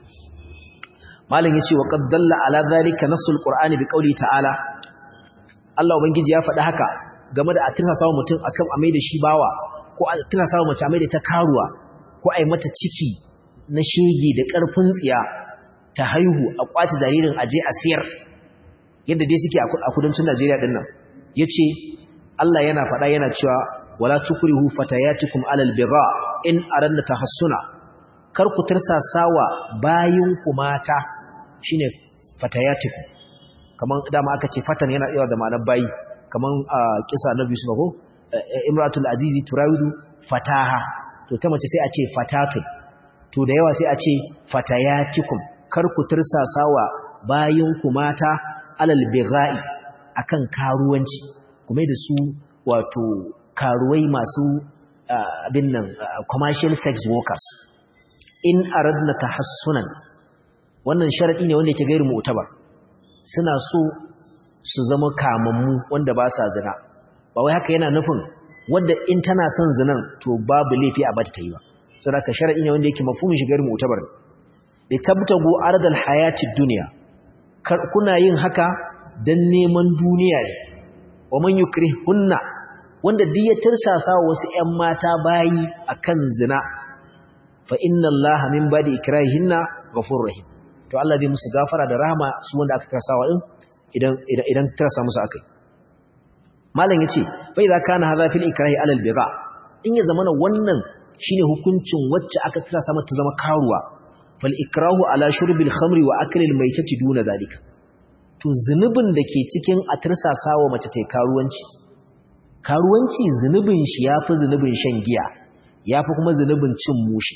Speaker 1: malam yace wa qad dalla ala dhalika nasul qur'ani bi qawli ta'ala Allah ubangiji ya faɗi haka game da a tirsa mutum akan a mai da shi bawa ko a tirsa mace a mai da ta karuwa ko a yi mata ciki na shege da ƙarfin tsiya ta haihu a kwace jaririn aje a siyar yadda dai suke a kudancin Najeriya din nan yace Allah yana faɗa yana cewa wala tukrihu fatayatikum alal bigha in aradna tahassuna kar ku tirsasawa bayin ku mata shine fatayatikum kaman dama aka ce fatan yana yawa da ma'anar bayi kaman kisa Nabi Yusuf ko imratul azizi turawidu fataha to ta mace sai a ce fatatun to da yawa sai a ce fatayatikum kar ku tirsasawa bayinku mata alal bigha'i akan karuwanci kuma da su wato karuwai masu abin nan commercial sex workers in aradna tahassunan wannan sharadi ne wanda yake gairu mu'tabar suna so su zama kamammu wanda ba sa zina ba wai haka yana nufin wanda in tana son zinan to babu laifi a bata ta yi ba saboda ka sharadi ne wanda yake mafhumin shi gairu mu'tabar litabtagu ardal hayatid dunya kuna yin haka dan neman duniya ne wa man yukrihunna wanda duk ya tirsasa wasu ƴan mata bayi akan zina fa inna allaha min ba'di ikrahihinna ghafurur rahim to Allah zai musu gafara da rahama su wanda aka tirsawa din idan idan idan tirsa musu akai malam yace fa idza kana hadha fil ikrahi alal biga in ya zamana wannan shine hukuncin wacce aka tirsa mata zama karuwa fal'ikrahu ala shurbil khamri wa akilil mai ta duna zalika to zunubin da ke cikin a tirsasa wa mace ta karuwanci karuwanci zunubin shi ya fi zunubin shan giya ya fi kuma zunubin cin mushi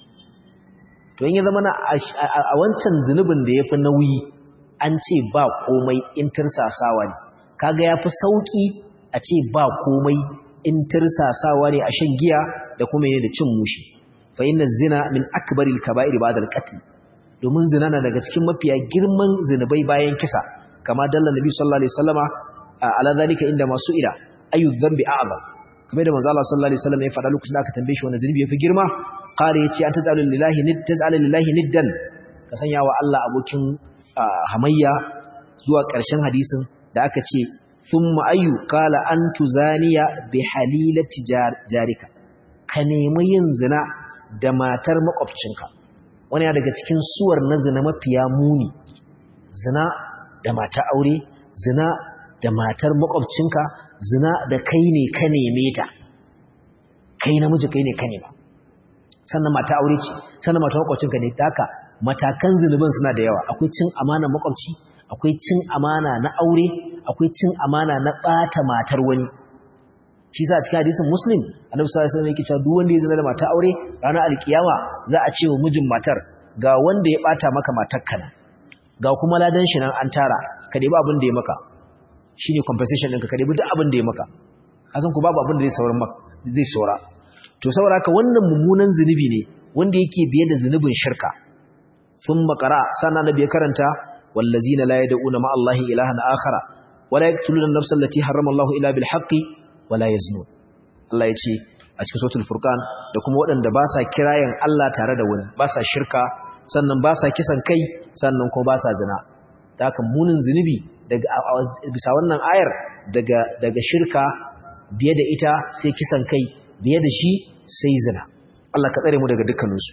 Speaker 1: to yin ya zama na a wancan zunubin da ya fi nauyi an ce ba komai in tirsasawa ne kaga ya fi sauƙi a ce ba komai in tirsasawa ne a shan giya da kuma yi da cin mushi fa inna zina min akbaril kaba'ir ba'da al-qatl domin zina na daga cikin mafiya girman zinubai bayan kisa kama dalla nabi sallallahu alaihi wasallama ala zalika inda masu ila ayu dhanbi a'zam kamar da manzo Allah sallallahu alaihi wasallam ya faɗa lokacin da aka tambaye shi wani zunubi yafi girma qala yace an taj'alu lillahi nid taj'alu lillahi niddan ka sanya wa Allah abokin hamayya zuwa ƙarshen hadisin da aka ce thumma ayu qala an tuzaniya bi halilati jarika ka nemi yin zina da matar makwabcinka wani ya daga cikin suwar na zina mafiya muni zina da mata aure zina da matar makwabcinka zina da kai ne ka neme ta kai namiji kai ne ka nema sannan mata aure ce sannan mata makwabcinka ne haka matakan zunubin suna da yawa akwai cin amana makwabci akwai cin amana na aure akwai cin amana na bata matar wani shi sa cikin hadisin muslim annabi sallallahu alaihi wasallam yake cewa duk wanda ya zina da mata aure ranar alkiyama za a ce wa mijin matar ga wanda ya bata maka matar kana ga kuma ladan shi nan an tara ka debi abin da ya maka shine compensation ɗinka ka debi duk abin da ya maka kasan ku babu abin da zai sauran maka zai saura to saboda haka wannan mummunan zunubi ne wanda yake biye da zunubin shirka sun makara sana nabi ya karanta wallazina la yad'una ma Allahi ilahan akhara wala yaqtuluna an-nafsa allati harrama Allahu illa bil haqqi wala yaznun Allah ya ce a cikin suratul furqan da kuma waɗanda ba sa kirayen Allah tare da wani ba sa shirka sannan ba sa kisan kai sannan kuma ba sa zina da haka munin zunubi daga bisa wannan ayar daga daga shirka biye da ita sai kisan kai biye da shi sai zina Allah ka tsare mu daga dukkaninsu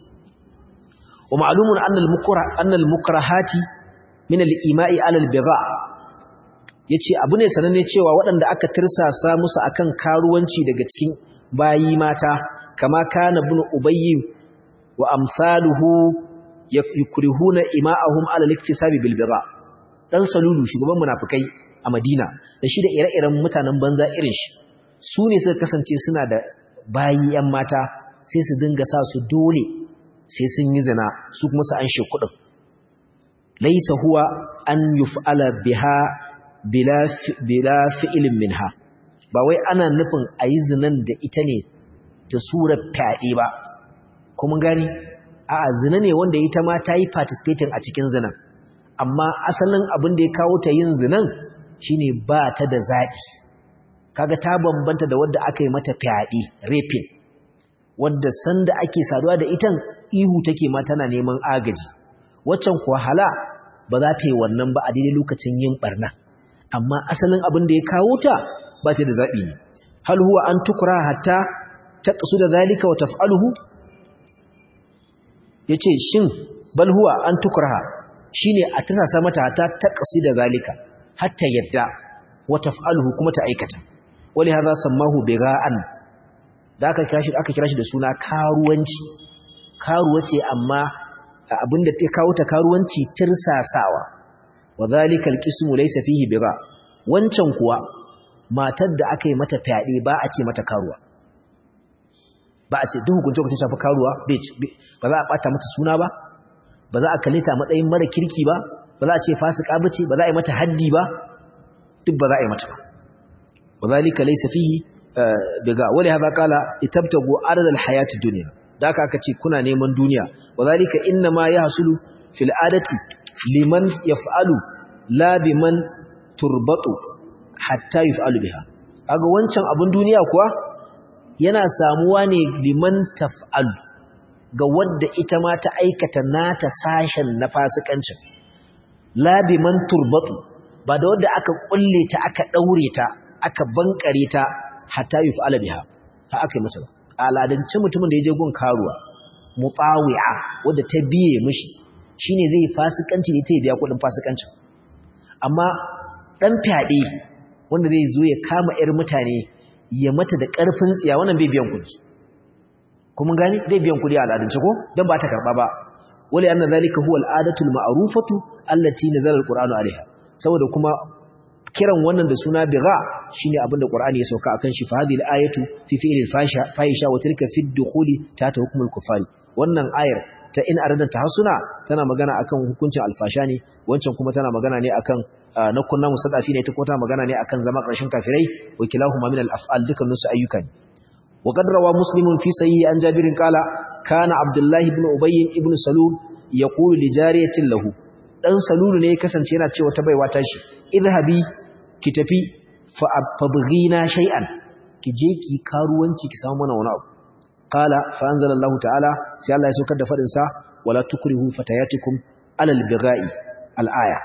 Speaker 1: wa ma'lumun anna al-mukra anna al-mukrahati min al-ima'i 'ala al-bigha yace abu ne sananne cewa waɗanda aka tirsasa musu akan karuwanci daga cikin bayi mata kama kana ibn ubayy wa amsaluhu yukrihuna ima'ahum 'ala al-iktisabi bil bigha dan salulu shugaban munafikai a Madina da shi da ire-iren mutanen banza irin shi su ne suka kasance suna da bayi ‘yan mata sai su dinga sa su dole sai sun yi zina su kuma su an shi kuɗin laisa huwa an yuf'ala biha bila fi'ilin minha ba wai ana nufin a yi zinan da ita ne da surar fyaɗe ba kuma gani a zina ne wanda ita ma ta yi participating a cikin zinan amma asalin abin da ya kawo ta yin zinan shine ba ta da zaɓi kaga ta bambanta da wadda aka yi mata fyaɗe raping wadda sanda ake saduwa da itan ihu take ma tana neman agaji waccan kuwa hala ba za ta yi wannan ba a daidai lokacin yin barna amma asalin abin da ya kawo ta ba ta da zaɓi ne hal huwa an tukura hatta ta ƙasu da zalika wa taf'aluhu ya ce shin bal huwa an tukura shi ne a tasasa mata hatta ta ƙasu da zalika hatta yadda wa taf'aluhu kuma ta aikata wali hadha sammahu biga'an da aka kira shi aka kira shi da suna karuwanci karuwa ce amma abinda ta kawo ta karuwanci tirsasawa wa zalika alqismu laysa fihi biga wancan kuwa matar da aka yi mata fyaɗe ba a ce mata karuwa ba a ce duk hukunce hukunce shafi karuwa ba za a bata mata suna ba ba za a kalle ta matsayin mara kirki ba ba za a ce fasika bace ba za a yi mata haddi ba duk ba za a yi mata ba وذلك ليس فيه بغا ولهذا قال اتبتغوا عرض الحياه الدنيا daka aka ce kuna neman duniya wadhalika inma yahsulu fil adati liman yaf'alu la biman turbatu hatta yaf'alu biha kaga wancan abun duniya kuwa yana samuwa ne liman taf'alu ga wadda ita ma ta aikata nata sashen na fasikancin la biman turbatu ba da wadda aka kulle ta aka daure ta aka bankare ta hatta yuf'ala biha ha aka yi mata ba aladance mutumin da yaje gun karuwa mutawi'a wanda ta biye mishi shine zai fasikanci ne ta biya kudin fasikancin amma dan fyaɗe wanda zai zo ya kama yar mutane ya mata da karfin tsiya wannan bai biyan kudi kuma gani zai biyan kudi a aladance ko dan ba ta karba ba wali anna zalika huwa al'adatu al-ma'rufatu allati nazala al-qur'anu alaiha saboda kuma kiran wannan da suna biga shine abin da Qur'ani ya sauka akan shi fa hadhihi al-ayatu fi fi'lil fahisha wa tilka fi ad-dukhuli ta hukmul kufari wannan ayar ta in arada tahassuna tana magana akan hukuncin alfasha ne wancan kuma tana magana ne akan na kunna musadafi ne ta kuma tana magana ne akan zama ƙarshen kafirai wa kilahuma min al-af'al dukkanin su ayyuka ne wa qad rawa muslimun fi sahihi an jabirin qala kana abdullahi ibn ubay ibn salul yaqulu li jariyatin lahu dan salulu ne ya kasance yana cewa ta baiwa tashi idhabi ki tafi fabghina shay'an ki je ki karuwanci ki samu mana wani abu qala fa anzalallahu ta'ala sai Allah ya saukar da fadin sa wala tukrihu fatayatikum alal bigha'i al-aya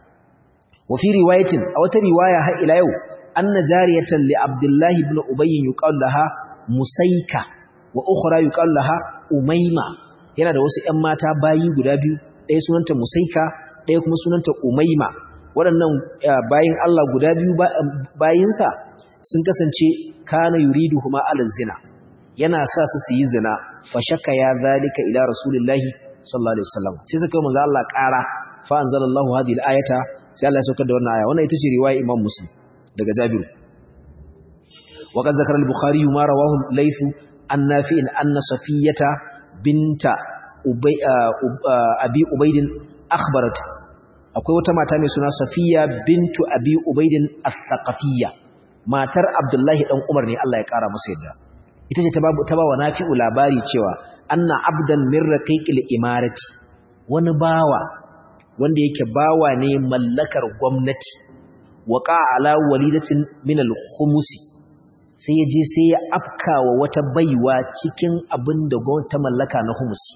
Speaker 1: wa fi riwayatin aw ta riwaya har ila yau anna jariyatan li abdullahi ibn ubay yuqal laha musayka wa ukhra yuqal laha umayma yana da wasu ƴan mata bayi guda biyu ɗaya sunanta musaika ɗaya kuma sunanta umayma waɗannan bayin Allah guda biyu bayinsa sun kasance kana yuridu huma ala zina yana sa su su yi zina fa shakka ya zalika ila rasulillahi sallallahu alaihi wasallam sai suka manzo Allah ƙara fa anzalallahu hadhihi al-ayata sai Allah ya saukar da wannan aya wannan ita ce riwaya Imam Muslim daga Jabiru وقد ذكر البخاري ما رواه الليث عن نافع أن صفية بنت أبي, أبي أبيد أخبرت akwai wata mata mai suna Safiya bintu Abi Ubaidin As-Saqafiyya matar Abdullahi dan Umar ne Allah ya kara masa yadda ita ce ta ba ta ba wa Nafi'u labari cewa anna abdan min raqiqil imarati wani bawa wanda yake bawa ne mallakar gwamnati waqa ala walidatin min al-khumusi sai ya je sai ya afkawa wata baiwa cikin abin da gwamnati ta mallaka na humusi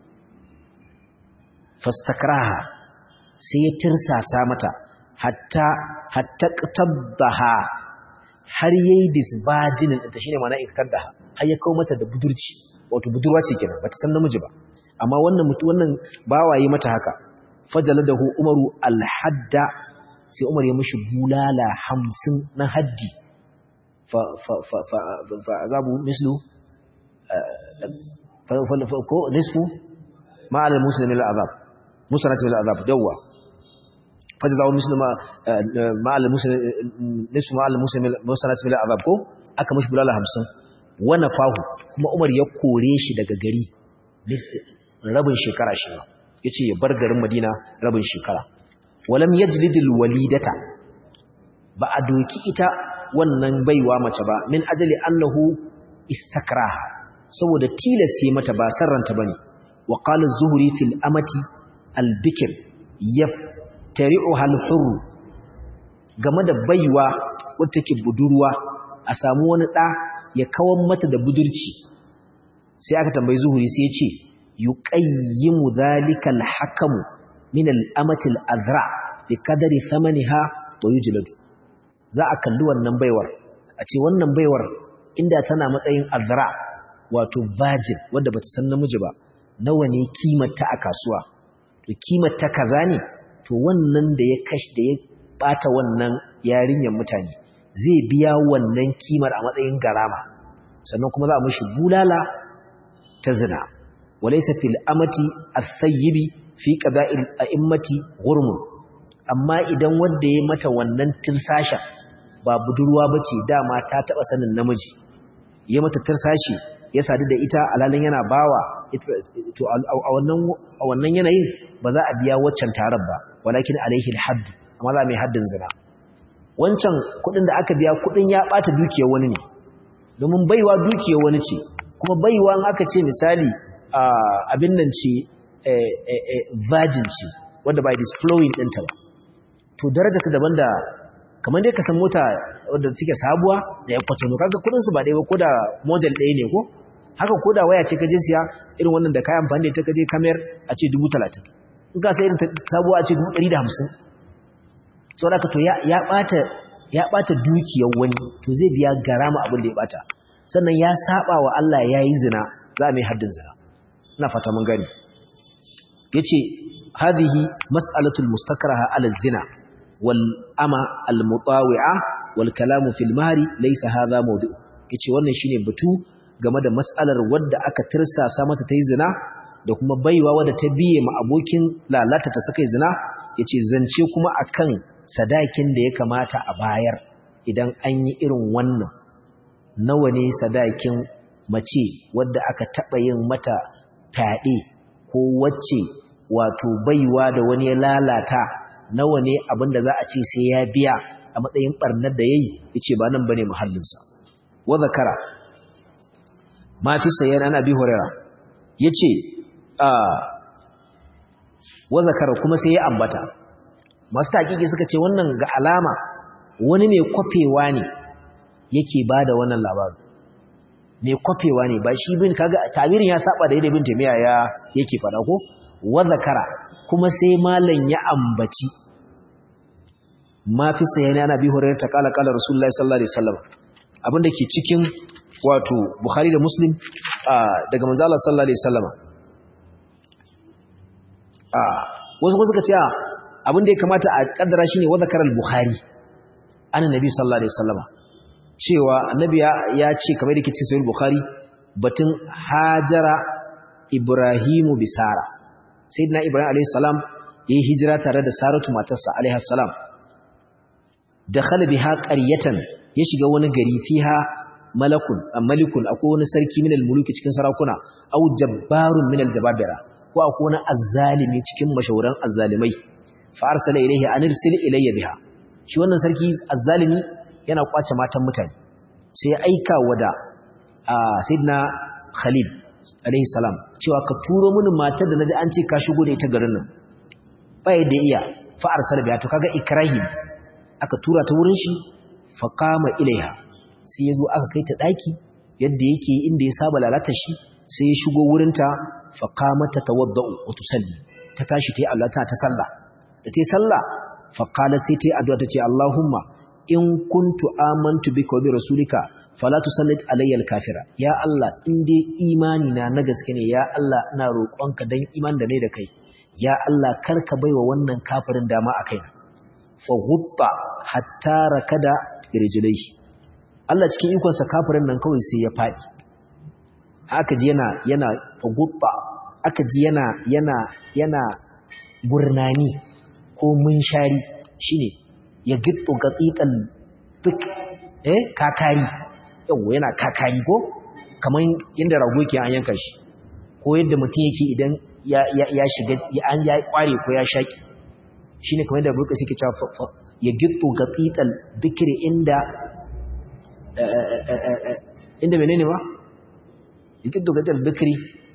Speaker 1: fastakraha sai ya tirsasa mata hatta hatta qtabdaha har yayi disbajinin ta shine ma'ana iktadaha har ya kawo mata da budurci wato budurwa ce kenan bata san namiji ba amma wannan mutu wannan bawaye mata haka fajaladahu umaru alhadda sai umar ya mishi bulala 50 na haddi fa fa fa fa fa azabu mislu fa fa ko nisfu ma ala muslimin al'azab musanat bil azab dawwa fajazahu mislu ma ma ala muslim nisfu ma ala muslim musanat bil azab ko aka mishi bulala 50 wa nafahu kuma umar ya kore shi daga gari rabin shekara shi yace ya bar garin madina rabin shekara walam yajlidil walidata ba a doki ita wannan baiwa mace ba min ajali annahu istakraha saboda tilasi mata ba sarranta bane wa qala az-zuhri fil amati al-bikr yaftari'uha al-hurr game da baiwa wacce take budurwa a samu wani da ya kawan mata da budurci sai aka tambayi zuhuri sai ya ce yuqayyimu dhalika al-hakamu min al-amati al-azra bi qadari thamaniha wa yujladu za a kalli wannan baiwar a ce wannan baiwar inda tana matsayin azra wato virgin wadda bata san namiji ba nawa ne kimarta a kasuwa to kimarta kaza ne to wannan da ya kashi da ya bata wannan yarinyar mutane zai biya wannan kimar a matsayin garama sannan kuma za a mishi bulala ta zina walaysa fil amati as-sayyibi fi qada'il a'immati ghurmun amma idan wanda ya mata wannan tirsasha ba budurwa bace dama ta taba sanin namiji ya mata tirsashi ya sadu da ita alalin yana bawa to a wannan a wannan yanayin ba za a biya waccan tarar ba walakin alaihi alhadd amma za mai haddin zina wancan kudin da aka biya kudin ya bata dukiyar wani ne domin baiwa dukiyar wani ce kuma baiwa in aka ce misali abin nan ce virgin ce wanda ba disflowing ɗinta ba to daraja ta daban da kamar dai ka san mota wadda take sabuwa da ya kwatano kaga kudin su ba ɗaya ba ko da model ɗaya ne ko haka ko da waya ce ka je siya irin wannan da kayan amfani da ita ka je kamar a ce dubu talatin in ka sai irin sabuwa a ce dubu ɗari da hamsin sau da to ya ɓata ya ɓata dukiyar wani to zai biya garama abin da ya ɓata sannan ya saba wa Allah ya yi zina za a mai haddin zina ina fata mun gani ya ce hadhihi mas'alatul mustakraha ala zina wal ama al mutawi'a wal kalamu fil mahri laysa hadha mawdu' yace wannan shine batu game da mas'alar wadda aka tirsasa mata tayi zina da kuma baiwa wadda ta biye ma abokin lalata ta saka zina yace zance kuma akan sadakin da ya kamata a bayar idan an yi irin wannan nawa ne sadakin mace wadda aka taba yin mata fyaɗe ko wacce wato baiwa da wani ya lalata nawa ne abinda za a ce sai ya biya a matsayin barnar da yayi yace ba nan bane muhallinsa wa zakara ma fi sayyan ana bi hurera yace a wa zakara kuma sai ya ambata masu taƙiƙi suka ce wannan ga alama wani mai kwafewa ne yake bada wannan labarin mai kwafewa ne ba shi bin kaga tabirin ya saba da yadda bin tamiya ya yake fada ko wa zakara kuma sai malam ya ambaci ma fi sayani ana bi hurairar ta kala kala rasulullahi sallallahu alaihi wasallam abinda ke cikin wato bukhari da muslim daga manzo Allah sallallahu alaihi wasallam wasu kuma suka ce abinda ya kamata a kaddara shine wa zakara al-bukhari annabi sallallahu alaihi wasallam cewa annabi ya ce kamar da ke cikin sahih bukhari batun hajara ibrahimu bisara sayyidina ibrahim alayhi salam yayi hijira tare da saratu matarsa alayhi salam dakhala biha qaryatan ya shiga wani gari fiha malakun malikun akwai wani sarki minal muluki cikin sarakuna au jabbarun minal jababira ko akwai wani azzalimi cikin mashahuran azzalimai fa arsala ilayhi an irsil ilayya biha shi wannan sarki azzalimi yana kwace matan mutane sai ya aika wada sayyidina khalid alayhi salam cewa ka turo mini matar da naji an ce ka shigo da ita garin nan bai da iya fa arsala biha to kaga ikrahim aka tura ta wurin shi fa qama ilaiha sai yazo aka kai ta daki yadda yake inda ya saba lalata shi sai ya shigo wurin ta fa qamat tawaddau wa tusalli ta tashi tayi Allah ta ta sallah da tayi sallah fa qalat sai tayi addu'a tace Allahumma in kuntu amantu bika wa bi rasulika fala tusallit alayya al-kafira ya Allah in dai imani na na gaske ne ya Allah ina roƙonka dan iman da ne da kai ya Allah karka baiwa wannan kafirin dama a kaina fa ghutta hatta rakada rijlaihi Allah cikin ikon sa kafirin nan kawai sai ya fadi aka ji yana yana fa ghutta aka ji yana yana yana gurnani ko munshari shine ya gittu gaqiqal fik eh kakari yawa yana kakari ko kaman yanda rago yake an yanka shi ko yadda mutum yake idan ya shiga an ya kware ko ya shaki shine kamar da burka suke cewa ya gittu gaqital dhikri inda inda menene ba ya gittu gaqital dhikri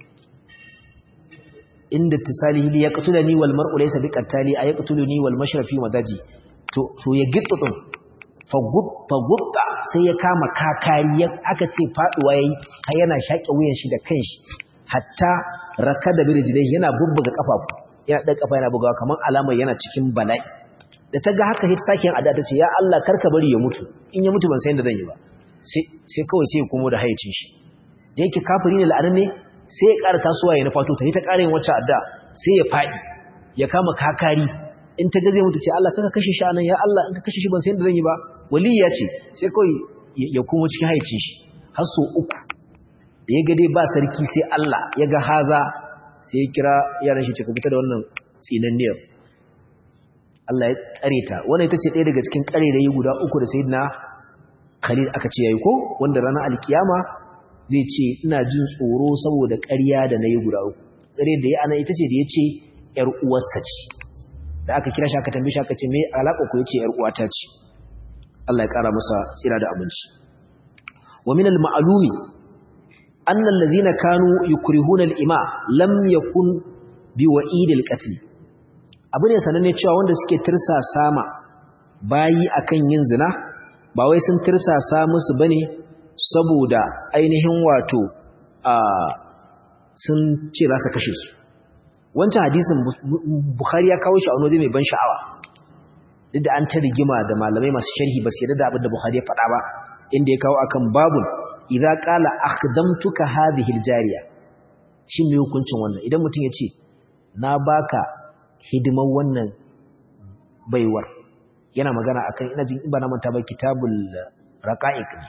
Speaker 1: inda tisalihi li yaqtulani wal mar'u laysa biqatali ay yaqtuluni wal mashrafi wadaji to to ya gittu din fa gutta gutta sai ya kama kakari aka ce faduwa yayi har yana shaƙe wuyan shi da kanshi hatta raka da birjilai yana bubbuga kafafu yana ɗan kafa yana bugawa kamar alamar yana cikin bala'i da ta ga haka hita sakin ada ta ce ya Allah karka bari ya mutu in ya mutu ban san yadda zan yi ba sai kawai sai ya komo da hayacin shi da yake kafiri ne la'anar ne sai ya ƙara tasowa ya nufato ta yi ta ƙara yin wacce adda sai ya faɗi ya kama kakari in ta ga zai mutu ce Allah kaka kashe shi anan ya Allah in ka kashe shi ban san yadda zan yi ba waliya ce sai kawai ya komo cikin hayacin shi har so uku da ya ga dai ba sarki sai Allah ya ga haza sai ya kira yaran shi ce ka fita da wannan tsinanniyar Allah ya tsare ta wannan ita ce ɗaya daga cikin ƙarerayi guda uku da sayyidina Khalid aka ce yayi ko wanda ranar alkiyama zai ce ina jin tsoro saboda ƙarya da nayi guda uku ƙare da ya ana ita ce da ya ce ƴar uwarsa ce da aka kira shi aka tambaye shi aka ce me alaƙa ku yace ƴar uwata ce Allah ya ƙara masa tsira da abinci wa min al-ma'lumi أن الذين كانوا يكرهون الإماء لم يكن بوئيد القتل abu ne sananne cewa wanda suke tirsasa ma bayi akan yin zina ba wai sun tirsasa musu bane saboda ainihin wato a sun ce za su kashe su wancan hadisin Bukhari ya kawo shi a wani mai ban sha'awa duk da an ta rigima da malamai masu sharhi ba su yarda da abin da Bukhari ya faɗa ba inda ya kawo akan babun idza qala akhdamtuka hadhihi aljariya shin me hukuncin wannan idan mutum ya ce na baka hidimar wannan baiwar yana magana akan ina jin ba na manta ba kitabul raqa'iq ne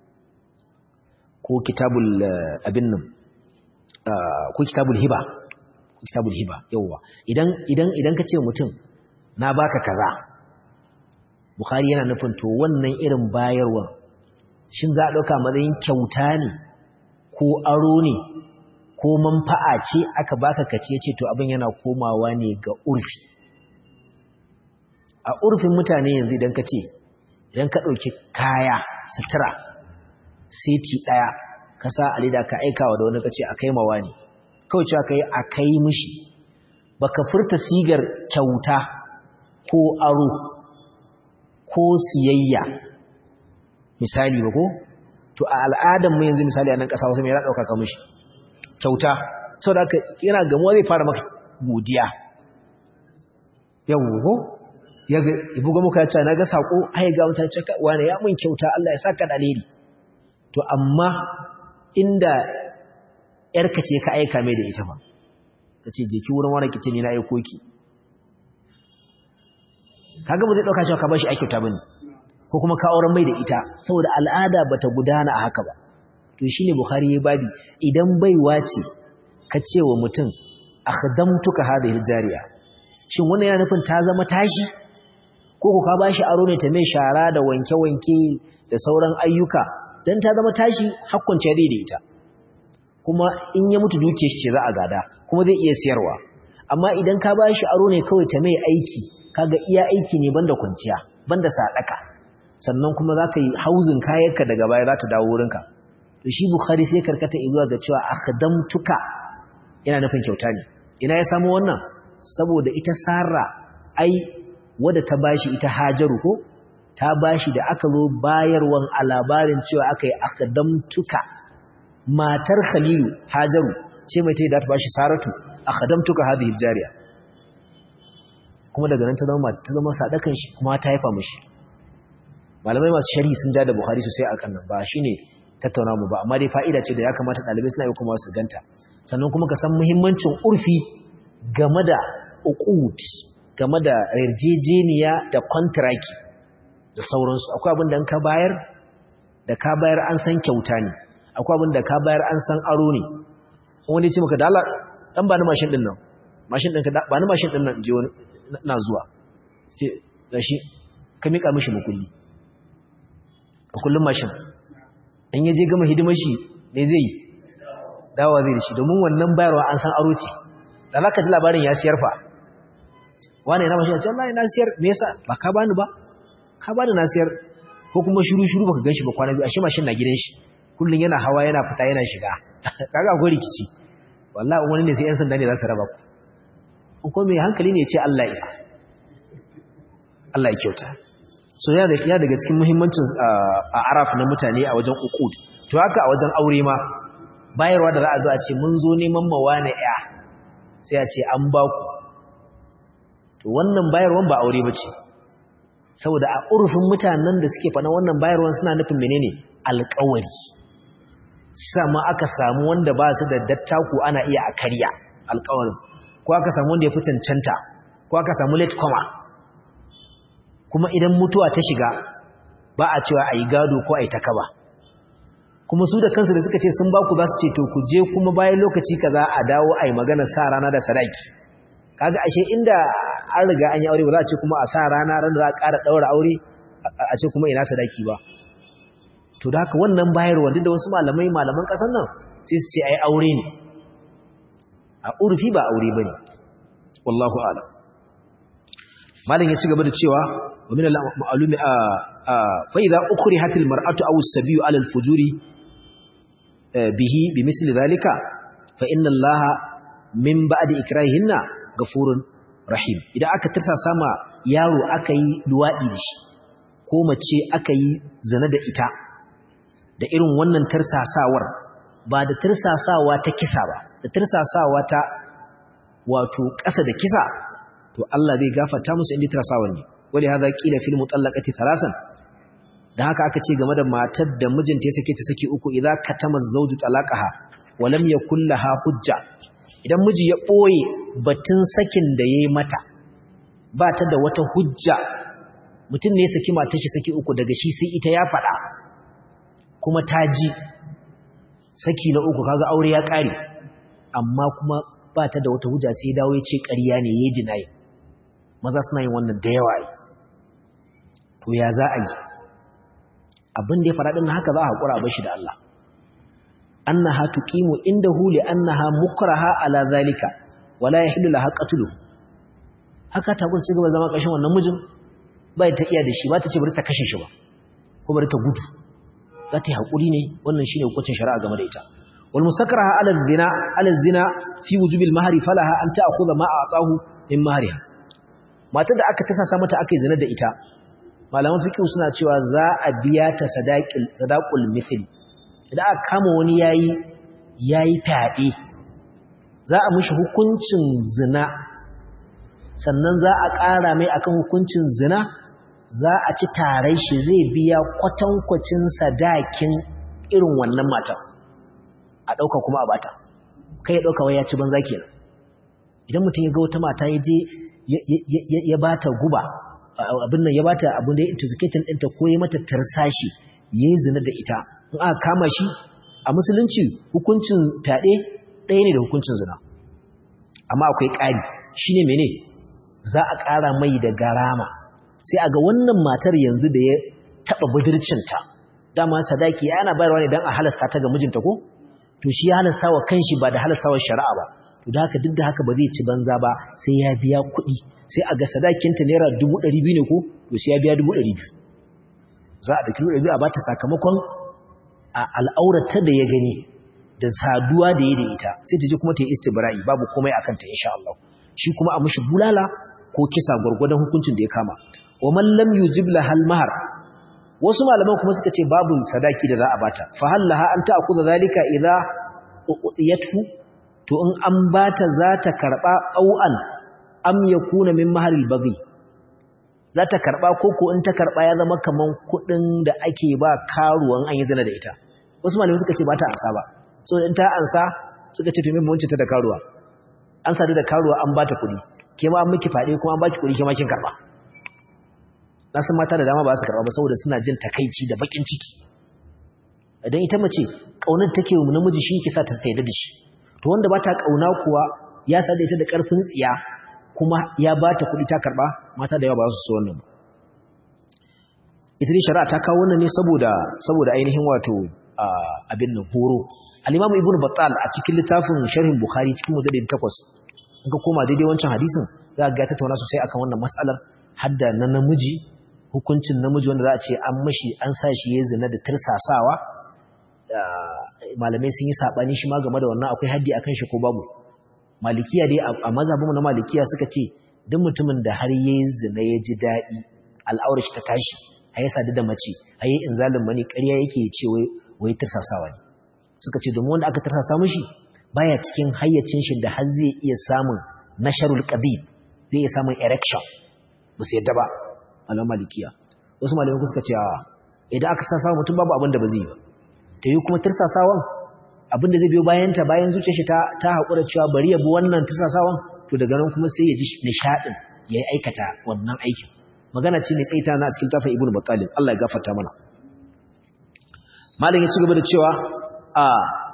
Speaker 1: ko kitabul abin nan ko kitabul hiba ko kitabul hiba yawa idan idan idan ka ce mutum na baka kaza bukhari yana nufin to wannan irin bayarwa shin za a ɗauka matsayin kyauta ne ko aro ne ko manfa'a ce aka baka kace ce to abin yana komawa ne ga urfi a urfin mutane yanzu idan ka ce idan ka ɗauki kaya sutura seti ɗaya ka sa alida ka aikawa da wani ka ce a kai mawa ne kawai cewa ka yi a kai mishi baka furta sigar kyauta ko aro ko siyayya misali ba ko to a al'adar mu yanzu misali a nan ƙasa wasu mai yana ɗauka ka mishi kyauta sau da yana gamuwa zai fara maka godiya yau ko ya buga muka ce na ga saƙo ai ga mutane ce wane ya mun kyauta Allah ya saka dalili to amma inda yarka ce ka aika mai da ita ba ta ce je ki wurin wani kice ni na aiko ki kaga mu zai dauka cewa ka bashi ai kyauta bane ko kuma ka auren mai da ita saboda al'ada bata gudana a haka ba to shine bukhari ya babi idan baiwa ce ka ce wa mutum akhdamtuka hadhihi aljariya shin wannan yana nufin ta zama tashi ko ku ka bashi aro ne ta mai shara da wanke-wanke da sauran ayyuka dan ta zama tashi hakkunce zai da ita kuma in ya mutu duke shi ce za a gada kuma zai iya siyarwa amma idan ka ba shi aro ne kawai ta mai aiki kaga iya aiki ne banda kwanciya banda sadaka sannan kuma za ka yi hauzin kayanka daga baya za ta dawo wurinka to shi bukhari sai karkata zuwa ga cewa akhdamtuka yana nufin kyauta ne ina ya samu wannan saboda ita sarra ai wadda ta bashi ita hajaru ko ta bashi da aka zo bayarwan a labarin cewa aka yi akhdamtuka matar khalilu hajaru ce mai ta yi da ta bashi saratu akhdamtuka hadhihi jariya kuma daga nan ta zama ta zama sadakan shi kuma ta haifa mishi malamai masu sharhi sun ja da buhari sosai akan nan ba shine tattauna mu ba amma dai fa'ida ce da ya kamata dalibai suna yi kuma su ganta sannan kuma ka san muhimmancin urfi game da uqud game da yarjejeniya da contract da sauransu akwai abin da ka bayar da ka bayar an san kyauta ne akwai abin da ka bayar an san aro ne wani ce maka da Allah dan ba ni mashin din nan mashin din ka ba ni mashin din nan je wani na zuwa sai gashi ka mika mishi mukulli kullum mashin in yaje gama hidimar shi ne zai dawa zai da shi domin wannan bayarwa an san aro ce da zaka ji labarin ya siyar fa wani yana mashin ya ce wallahi na siyar me yasa ba ka bani ba ka bani na siyar ko kuma shiru shiru baka ganshi ba kwana biyu ashe mashin na gidan shi kullun yana hawa yana fita yana shiga kaga akwai rikici wallahi wani ne sai yan sanda ne za su raba ku ko mai hankali ne ya ce Allah isa Allah ya kyauta so ya daga cikin muhimmancin a araf na mutane a wajen uqud to haka a wajen aure ma bayarwa da za a zo a ce mun zo neman mawa na ya sai a ce an ba ku to wannan bayarwan ba aure bace saboda a urfin mutanen da suke fana wannan bayarwan suna nufin menene alƙawari sa ma aka samu wanda ba su da dattaku ana iya a karya alƙawarin ko aka samu wanda ya fi cancanta ko aka samu late comer kuma idan mutuwa ta shiga ba a cewa a yi gado ko a yi takaba kuma su da kansu da suka ce sun ba ku za su ce to ku je kuma bayan lokaci kaza a dawo a yi magana sa rana da sadaki kaga ashe inda an riga an yi aure ba za a ce kuma a sa rana ran da za a ƙara ɗaura aure a ce kuma ina sadaki ba to da haka wannan bayarwa duk da wasu malamai malaman ƙasar nan sai su ce ai aure ne a urfi ba aure ba ne wallahu a'lam malam ya ci gaba da cewa wa min al-ma'lumi fa idza ukrihat al-mar'atu aw as-sabiyu 'ala al-fujuri bihi bimithli dhalika fa inna allaha min ba'di ikrahihinna ghafurun rahim idan aka tirsa sama yaro aka yi luwadi da shi ko mace aka yi zina da ita da irin wannan tirsasawar ba da tirsasawa ta kisa ba da tirsasawa ta wato ƙasa da kisa to Allah zai gafarta musu inda tirsasawa ne wali hada qila fil mutallaqati thalasan dan haka aka ce game da matar da mijinta ya sake ta saki uku idza katama zawju talaqaha wa lam yakul laha hujja idan miji ya boye batun sakin da yayi mata ba ta da wata hujja mutum ne ya saki matar shi saki uku daga shi sai ita ya faɗa kuma ta ji saki na uku kaga aure ya ƙare amma kuma ba ta da wata hujja sai dawo ya ce ƙarya ne ya dinayi maza suna yin wannan da yawa yi to ya za a yi abin da ya faɗa ɗin haka za a haƙura a bashi da Allah annaha tuqimu indahu li annaha mukraha ala zalika wala yahillu laha qatlu haka ta gun cigaba zama kashin wannan mijin ba ta iya da shi ba ta ce bari ta kashe shi ba ko bari ta gudu za ta yi haƙuri ne wannan shine hukuncin shari'a game da ita wal mustakraha ala zina ala zina fi wujubil mahri falaha an ta'khudha ma a'tahu min mahriha matar da aka tasa mata aka yi zina da ita malaman fiqh suna cewa za a biya ta sadaqil sadaqul mithli idan aka kama wani yayi yayi fyaɗe za a mishi hukuncin zina sannan za a ƙara mai akan hukuncin zina za a ci tarai shi zai biya kwatankwacin sadakin irin wannan matan a ɗauka kuma a bata kai ya ɗauka wai ya ci banza kenan idan mutum ya ga wata mata ya je ya bata guba abin nan ya bata abin da ya intoxicating ɗinta ko ya mata tarsashi ya yi zina da ita in aka kama shi a musulunci hukuncin fyaɗe ɗaya ne da hukuncin zina amma akwai ƙari shi ne mene za a ƙara mai da garama sai a ga wannan matar yanzu da ya taɓa budurcinta dama sadaki yana bayarwa ne dan a halasta ta ga mijinta ko to shi ya halasta wa kanshi ba da halastawar shari'a ba to da haka duk da haka ba zai ci banza ba sai ya biya kuɗi sai a ga sadakinta naira dubu ɗari biyu ne ko to sai ya biya dubu ɗari biyu za a ɗauki dubu ɗari biyu a bata sakamakon a al'aurata da ya gani da saduwa da ya da ita sai ta je kuma ta yi istibra'i babu komai akan ta insha Allah shi kuma a mishi bulala ko kisa gwargwadon hukuncin da ya kama wa man lam yujib lahal mahar wasu malaman kuma suka ce babu sadaki da za a bata fa hallaha an ta'khudha zalika idza uqiyatu to in an bata za ta karba au'an am yakuna min maharil baghi za ta karba koko in ta karba ya zama kaman kudin da ake ba karuwan an yi zina da ita wasu malamai suka ce ba ta ansa ba so in ta ansa suka ce to me mun ta da karuwa an sadu da karuwa an bata kudi ke ma an miki fade kuma an baki kudi ke ma kin karba na san mata da dama ba su karba ba saboda suna jin takaici da bakin ciki idan ita mace kaunar take wa namiji shi yake sa ta tsaye da shi to wanda ba ta kauna kuwa ya sada ita da karfin tsiya kuma ya ba ta kuɗi ta karɓa mata da yawa ba su so wannan ba ita ne shari'a ta kawo wannan ne saboda saboda ainihin wato abin nan horo al-imamu ibnu battal a cikin littafin sharhin bukhari cikin mujallid 8 in ka koma daidai wancan hadisin za ka ga tattauna sosai akan wannan mas'alar hadda na namiji hukuncin namiji wanda za a ce an mashi an sa shi ya zina da tirsasawa malamai sun yi sabani shi ma game da wannan akwai haddi akan shi ko babu malikiya dai a mazhabinmu na malikiya suka ce duk mutumin da har yayi zina ya ji daɗi al'aurar shi ta tashi a yi sadu da mace a yi inzalin mani ƙarya yake ce wai tirsasawa ne suka ce domin wanda aka tirsasa mishi baya cikin hayyacin shi da har zai iya samun nasharul qadid zai iya samun erection ba su yadda ba malam malikiya wasu malamai suka ce idan aka tirsasa mutum babu abin da ba zai yi ba ta yi kuma tirsasawan abin da zai biyo bayanta bayan zuciyar shi ta haƙura cewa bari ya bi wannan tirsasawan to daga nan kuma sai ya ji nishaɗin ya yi aikata wannan aikin magana ce mai tsaita na cikin tafin ibnu battalin Allah ya gafarta mana malam ya ci gaba da cewa a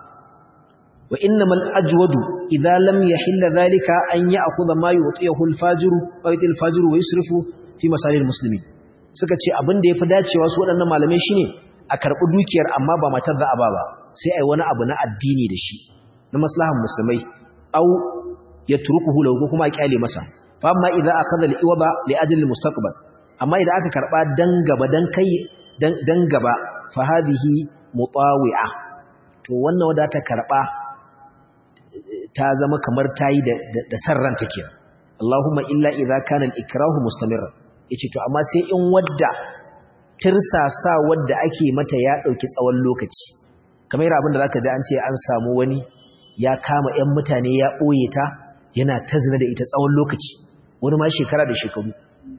Speaker 1: wa innamal ajwadu idza lam yahill dhalika an ya'khudha ma yu'tiyahu al-fajir wa yu'ti al-fajir wa yusrifu fi masalil muslimin suka ce abin da yafi dacewa su waɗannan malamai shine a karɓi dukiyar amma ba matar za a ba ba sai ai wani abu na addini da shi na maslahan musulmai au yatrukuhu lahu kuma a kyale masa fa amma idza akhadha al-iwaba li ajli al-mustaqbal amma idan aka karba dan gaba dan kai dan gaba fa hadhihi mutawi'a to wannan wanda ta karba ta zama kamar tayi da da sarran take Allahumma illa idza kana al-ikrahu mustamirran yace to amma sai in wadda tirsasa wadda ake mata ya dauki tsawon lokaci kamar abin da zaka ji an ce an samu wani ya kama ƴan mutane ya boye ta yana ta zina da ita tsawon lokaci wani ma shekara da shekaru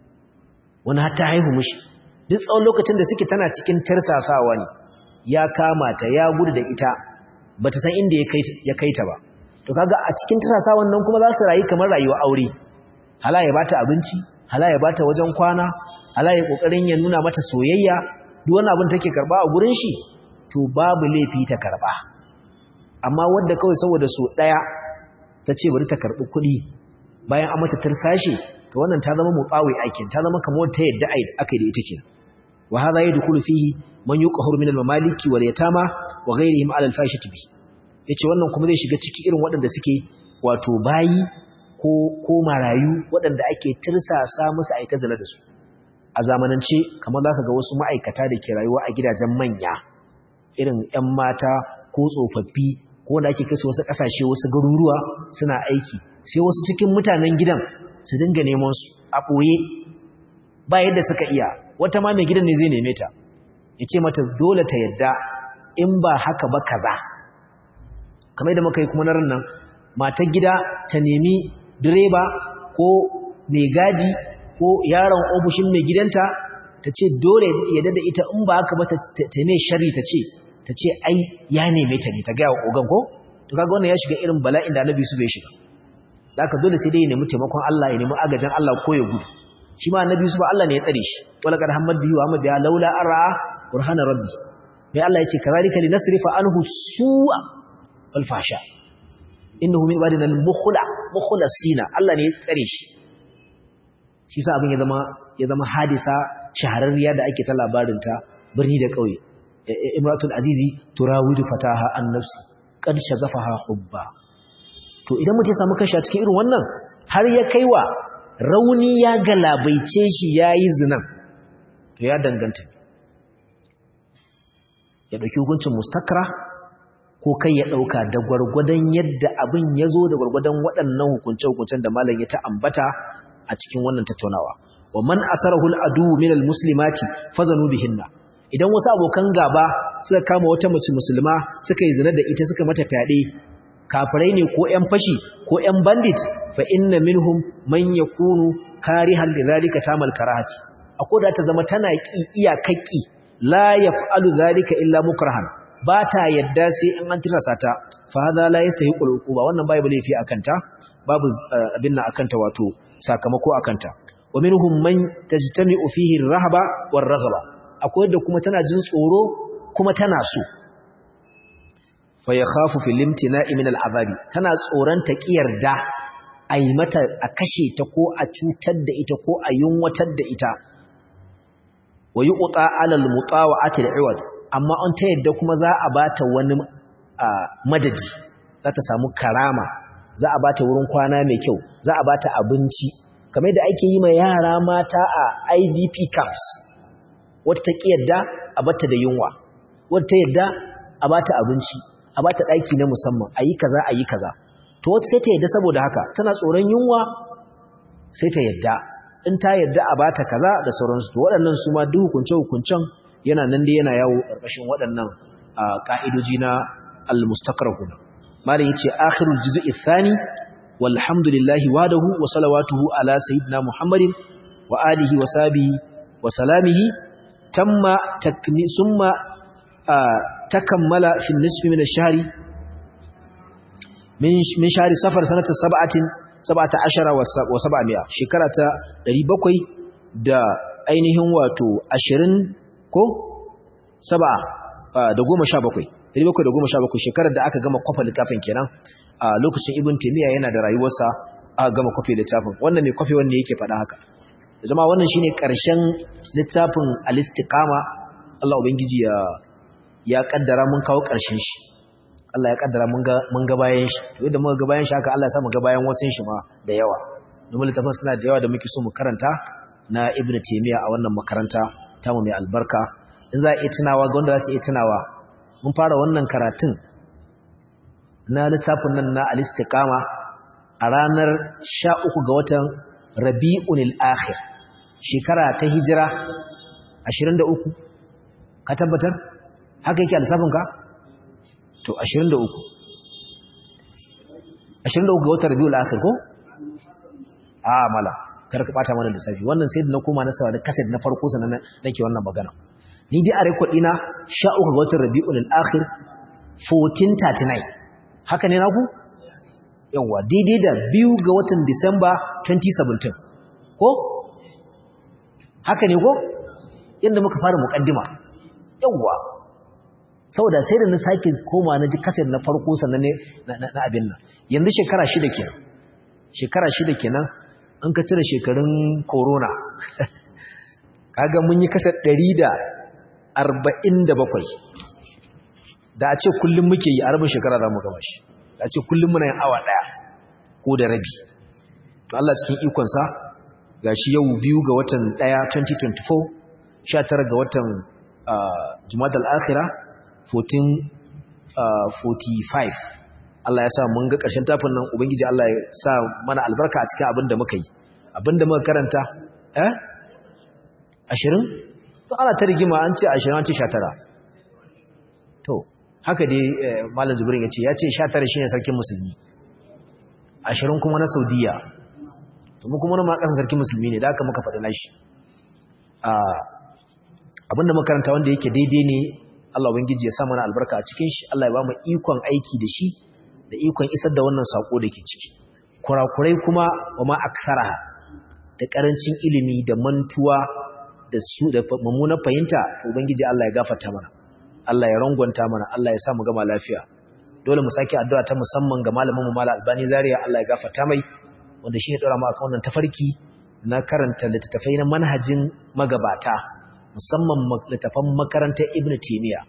Speaker 1: wani har ta haihu mishi duk tsawon lokacin da suke tana cikin tarsasawa ne ya kama ta ya gudu da ita bata san inda ya kai ta ba to kaga a cikin tarsasawan nan kuma za su rayu kamar rayuwa aure hala ya bata abinci hala ya bata wajen kwana hala ya kokarin ya nuna mata soyayya duk wani abin take karba a gurin shi to babu laifi ta karba amma wanda kawai saboda so daya ta ce bari ta karbi kuɗi bayan an mata tarsashe to wannan ta zama mutsawi aikin ta zama kamar ta yadda aka yi da ita kenan wa hadha yadkhulu fihi man yuqahhir min al-mamaliki wal yatama wa ghayrihim ala al-fahishati bi yace wannan kuma zai shiga ciki irin waɗanda suke wato bayi ko ko marayu waɗanda ake tirsasa musu aika zina da su a zamanance kamar zaka ga wasu ma'aikata da ke rayuwa a gidajen manya irin ƴan mata ko tsofaffi ko wanda ake kai su wasu ƙasashe wasu garuruwa suna aiki sai wasu cikin mutanen gidan su dinga neman su a ɓoye ba yadda suka iya wata ma mai gidan ne zai neme ta ya ce mata dole ta yadda in ba haka ba kaza kamar da muka yi kuma na nan matar gida ta nemi direba ko mai gadi ko yaron ofishin mai gidanta ta ce dole yadda da ita in ba haka ba ta mai shari ta ce ta ce ai ya neme ta ne ta gaya wa ogan ko to kaga wannan ya shiga irin bala'in da annabi su bai shiga da aka dole sai dai ya nemi taimakon Allah ya nemi agajin Allah ko ya gudu shi ma annabi su ba Allah ne ya tsare shi wala kad hammad bihi wa amma biha laula ara burhana rabbi mai Allah yace kazalika linasrifa anhu su'a wal fasha innahu min ibadina al mukhla mukhlasina Allah ne ya tsare shi shi sa abin ya zama ya zama hadisa shahararriya da ake ta labarin ta birni da kauye imratul azizi turawidu fataha an nafsi qad shagafaha hubba to idan mutum ya samu kashi a cikin irin wannan har ya kaiwa rauni ya galabaice shi yayi zinan to ya danganta ya dauki hukuncin mustakra ko kai ya dauka da gwargwadon yadda abin ya zo da gwargwadon waɗannan hukunce-hukuncen da malam ya ta ambata a cikin wannan tattaunawa wa man asarahul adu min almuslimati fazanu bihinna idan wasu abokan gaba suka kama wata mace musulma suka yi zina da ita suka mata fyaɗe kafirai ne ko ƴan fashi ko ƴan bandit fa inna minhum man yakunu karihan lidhalika tamal karahati akwai da ta zama tana ki iyakakki la yaf'alu dhalika illa mukrahan ba ta yadda sai in an tirasa ta fa hada la yastahiqu al-uquba wannan bai bale fi akanta babu abin nan akanta wato sakamako akanta wa minhum man tajtami'u fihi ar-rahba war-raghba akwai da kuma tana jin tsoro kuma tana so fa yakhafu fil imtina'i min al-azabi tana tsoron ta kiyarda ai mata a kashe ta ko a cutar da ita ko a yunwatar da ita wa yuqta 'ala al-mutawa'ati al-'iwad amma an ta yadda kuma za a bata wani madadi za ta samu karama za a bata wurin kwana mai kyau za a bata abinci kamar da ake yi ma yara mata a IDP camps wata ta yadda a bata da yunwa wata ta yadda a bata abinci a bata daki na musamman ayi kaza ayi kaza to wata sai ta yadda saboda haka tana tsoron yunwa sai ta yadda in ta yadda a bata kaza da sauransu to waɗannan su ma duk hukunce hukuncen yana nan dai yana yawo ƙarƙashin waɗannan ƙa'idoji na al-mustaqrahuna malai yace akhirul juz'i thani walhamdulillahi wadahu wa salawatuhu ala sayyidina muhammadin wa alihi wa sahbihi wa salamihi tamma takni summa takammala fi nisfi min ash-shahri min min shahri safar sanata sab'atin sab'ata ashara wa sab'amiya shekara ta 700 da ainihin wato 20 ko saba da goma sha bakwai dari bakwai da goma sha bakwai shekarar da aka gama kwafa littafin kenan a lokacin ibn taimiyya yana da rayuwarsa aka gama kwafe littafin wannan mai kwafe wanda yake faɗa haka zama wannan shine ƙarshen littafin alistikama Allah ubangiji ya ya kaddara mun kawo ƙarshen shi Allah ya kaddara mun ga mun ga bayan shi to yadda muka ga bayan shi haka Allah ya sa mu ga bayan wasun shi ma da yawa domin littafin suna da yawa da muke so mu karanta na ibn taimiyya a wannan makaranta tamu mai albarka in za a iya tunawa ga wanda za su iya tunawa mun fara wannan karatun na littafin nan na alistikama a ranar sha uku ga watan rabi'unil akhir shekara ta hijira 23 ka tabbatar haka yake a lissafinka to 23 23 ga watan rabi'ul akhir ko a mala kar ka bata mana lissafi wannan sai da na koma na saurari kaset na farko sanan nake wannan magana ni dai a record dina 13 ga watan Rabiul Akhir 1439 haka ne naku yawa daidai da biyu ga watan Disamba 2017 ko haka ne ko yanda muka fara mukaddima yawa saboda sai da na sake koma na ji kaset na farko sannan ne na abin nan yanzu shekara shida kenan shekara shida kenan an ka cire shekarun corona kaga mun yi kasar ɗari da arba'in da bakwai da a ce kullum muke yi a rabin shekara za mu gama shi da a ce kullum muna yin awa ɗaya ko da rabi to Allah cikin ikonsa ga shi yau biyu ga watan ɗaya 2024 sha tara ga watan jumadal akhira 1445 Allah ya sa mun ga ƙarshen tafin nan Ubangiji Allah ya sa mana albarka a cikin abin da muka yi abin da muka karanta eh ashirin to ana ta rigima an ce ashirin an ce sha tara to haka dai malam jibrin ya ce ya ce sha tara shi ne sarkin musulmi ashirin kuma na saudiya to mu kuma na ma ƙasa sarkin musulmi ne da aka muka faɗi nashi abin da muka karanta wanda yake daidai ne Allah Ubangiji ya sa mana albarka a cikin shi Allah ya ba mu ikon aiki da shi da ikon isar da wannan sako da ke ciki kurakurai kuma wa ma aksaraha da karancin ilimi da mantuwa da su da mummunar fahimta ubangiji Allah ya gafarta mana Allah ya rangwanta mana Allah ya sa mu gama lafiya dole mu sake addu'a ta musamman ga malamin mu Malam Albani Zaria Allah ya gafarta mai wanda shi ne dora mu akan wannan tafarki na karanta littattafai na manhajin magabata musamman littattafan makarantar Ibn Taymiyyah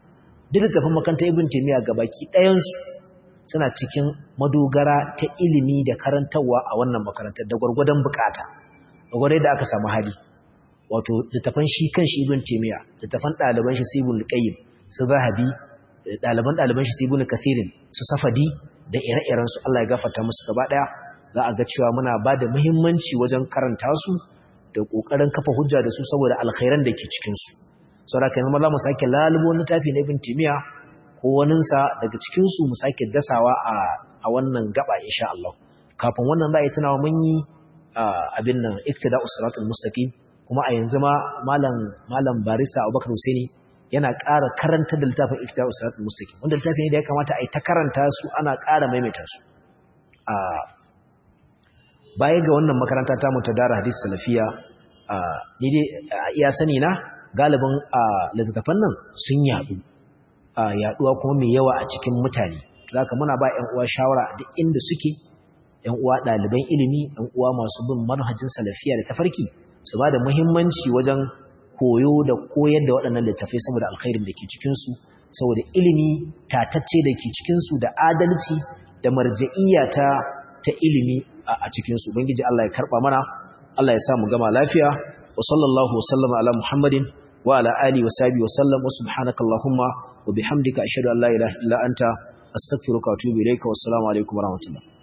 Speaker 1: duk littafin makarantar ibn taymiya gabaki ɗayansu suna cikin madogara ta ilimi da karantarwa a wannan makarantar da gwargwadon bukata da gwargwadon da aka samu hali wato littafan shi kan shi ibn taymiya littafan ɗaliban shi ibn qayyim su zahabi ɗaliban ɗaliban shi ibn kathirin su safadi da ire-iren su Allah ya gafarta musu gaba ɗaya za a ga cewa muna ba da muhimmanci wajen karanta su da ƙoƙarin kafa hujja da su saboda alkhairan da ke cikin su saboda kai za mu sake lalubo littafi na ibn taymiya ko waninsa daga cikin su mu sake dasawa a a wannan gaba insha Allah kafin wannan za a yi tunawa mun yi abin nan iktida'us siratal mustaqim kuma a yanzu ma malam malam barista Abubakar Husaini yana ƙara karanta da littafin Iktida'us Siratal Mustaqim wanda littafin ne da ya kamata a yi ta karanta su ana ƙara maimaita su a baya ga wannan makaranta ta mu ta Dara Hadis Salafiya a ni dai iya sani na galibin a littattafan nan sun yaɗu a yaɗuwa kuma mai yawa a cikin mutane zaka muna ba ƴan uwa shawara duk inda suke ƴan uwa ɗaliban ilimi ƴan uwa masu bin manhajin salafiya da tafarki su ba da muhimmanci wajen koyo da koyar da waɗannan littafai saboda alkhairin da ke cikinsu saboda ilimi tatacce da ke cikinsu da adalci da marja'iyya ta ta ilimi a cikinsu ubangiji Allah ya karɓa mana Allah ya sa mu gama lafiya wa sallallahu wa sallama ala muhammadin wa ala alihi wa sahbihi wa sallam wa subhanaka allahumma wa bihamdika ashhadu an la ilaha illa anta astaghfiruka wa atubu ilayka wa assalamu alaikum wa rahmatullah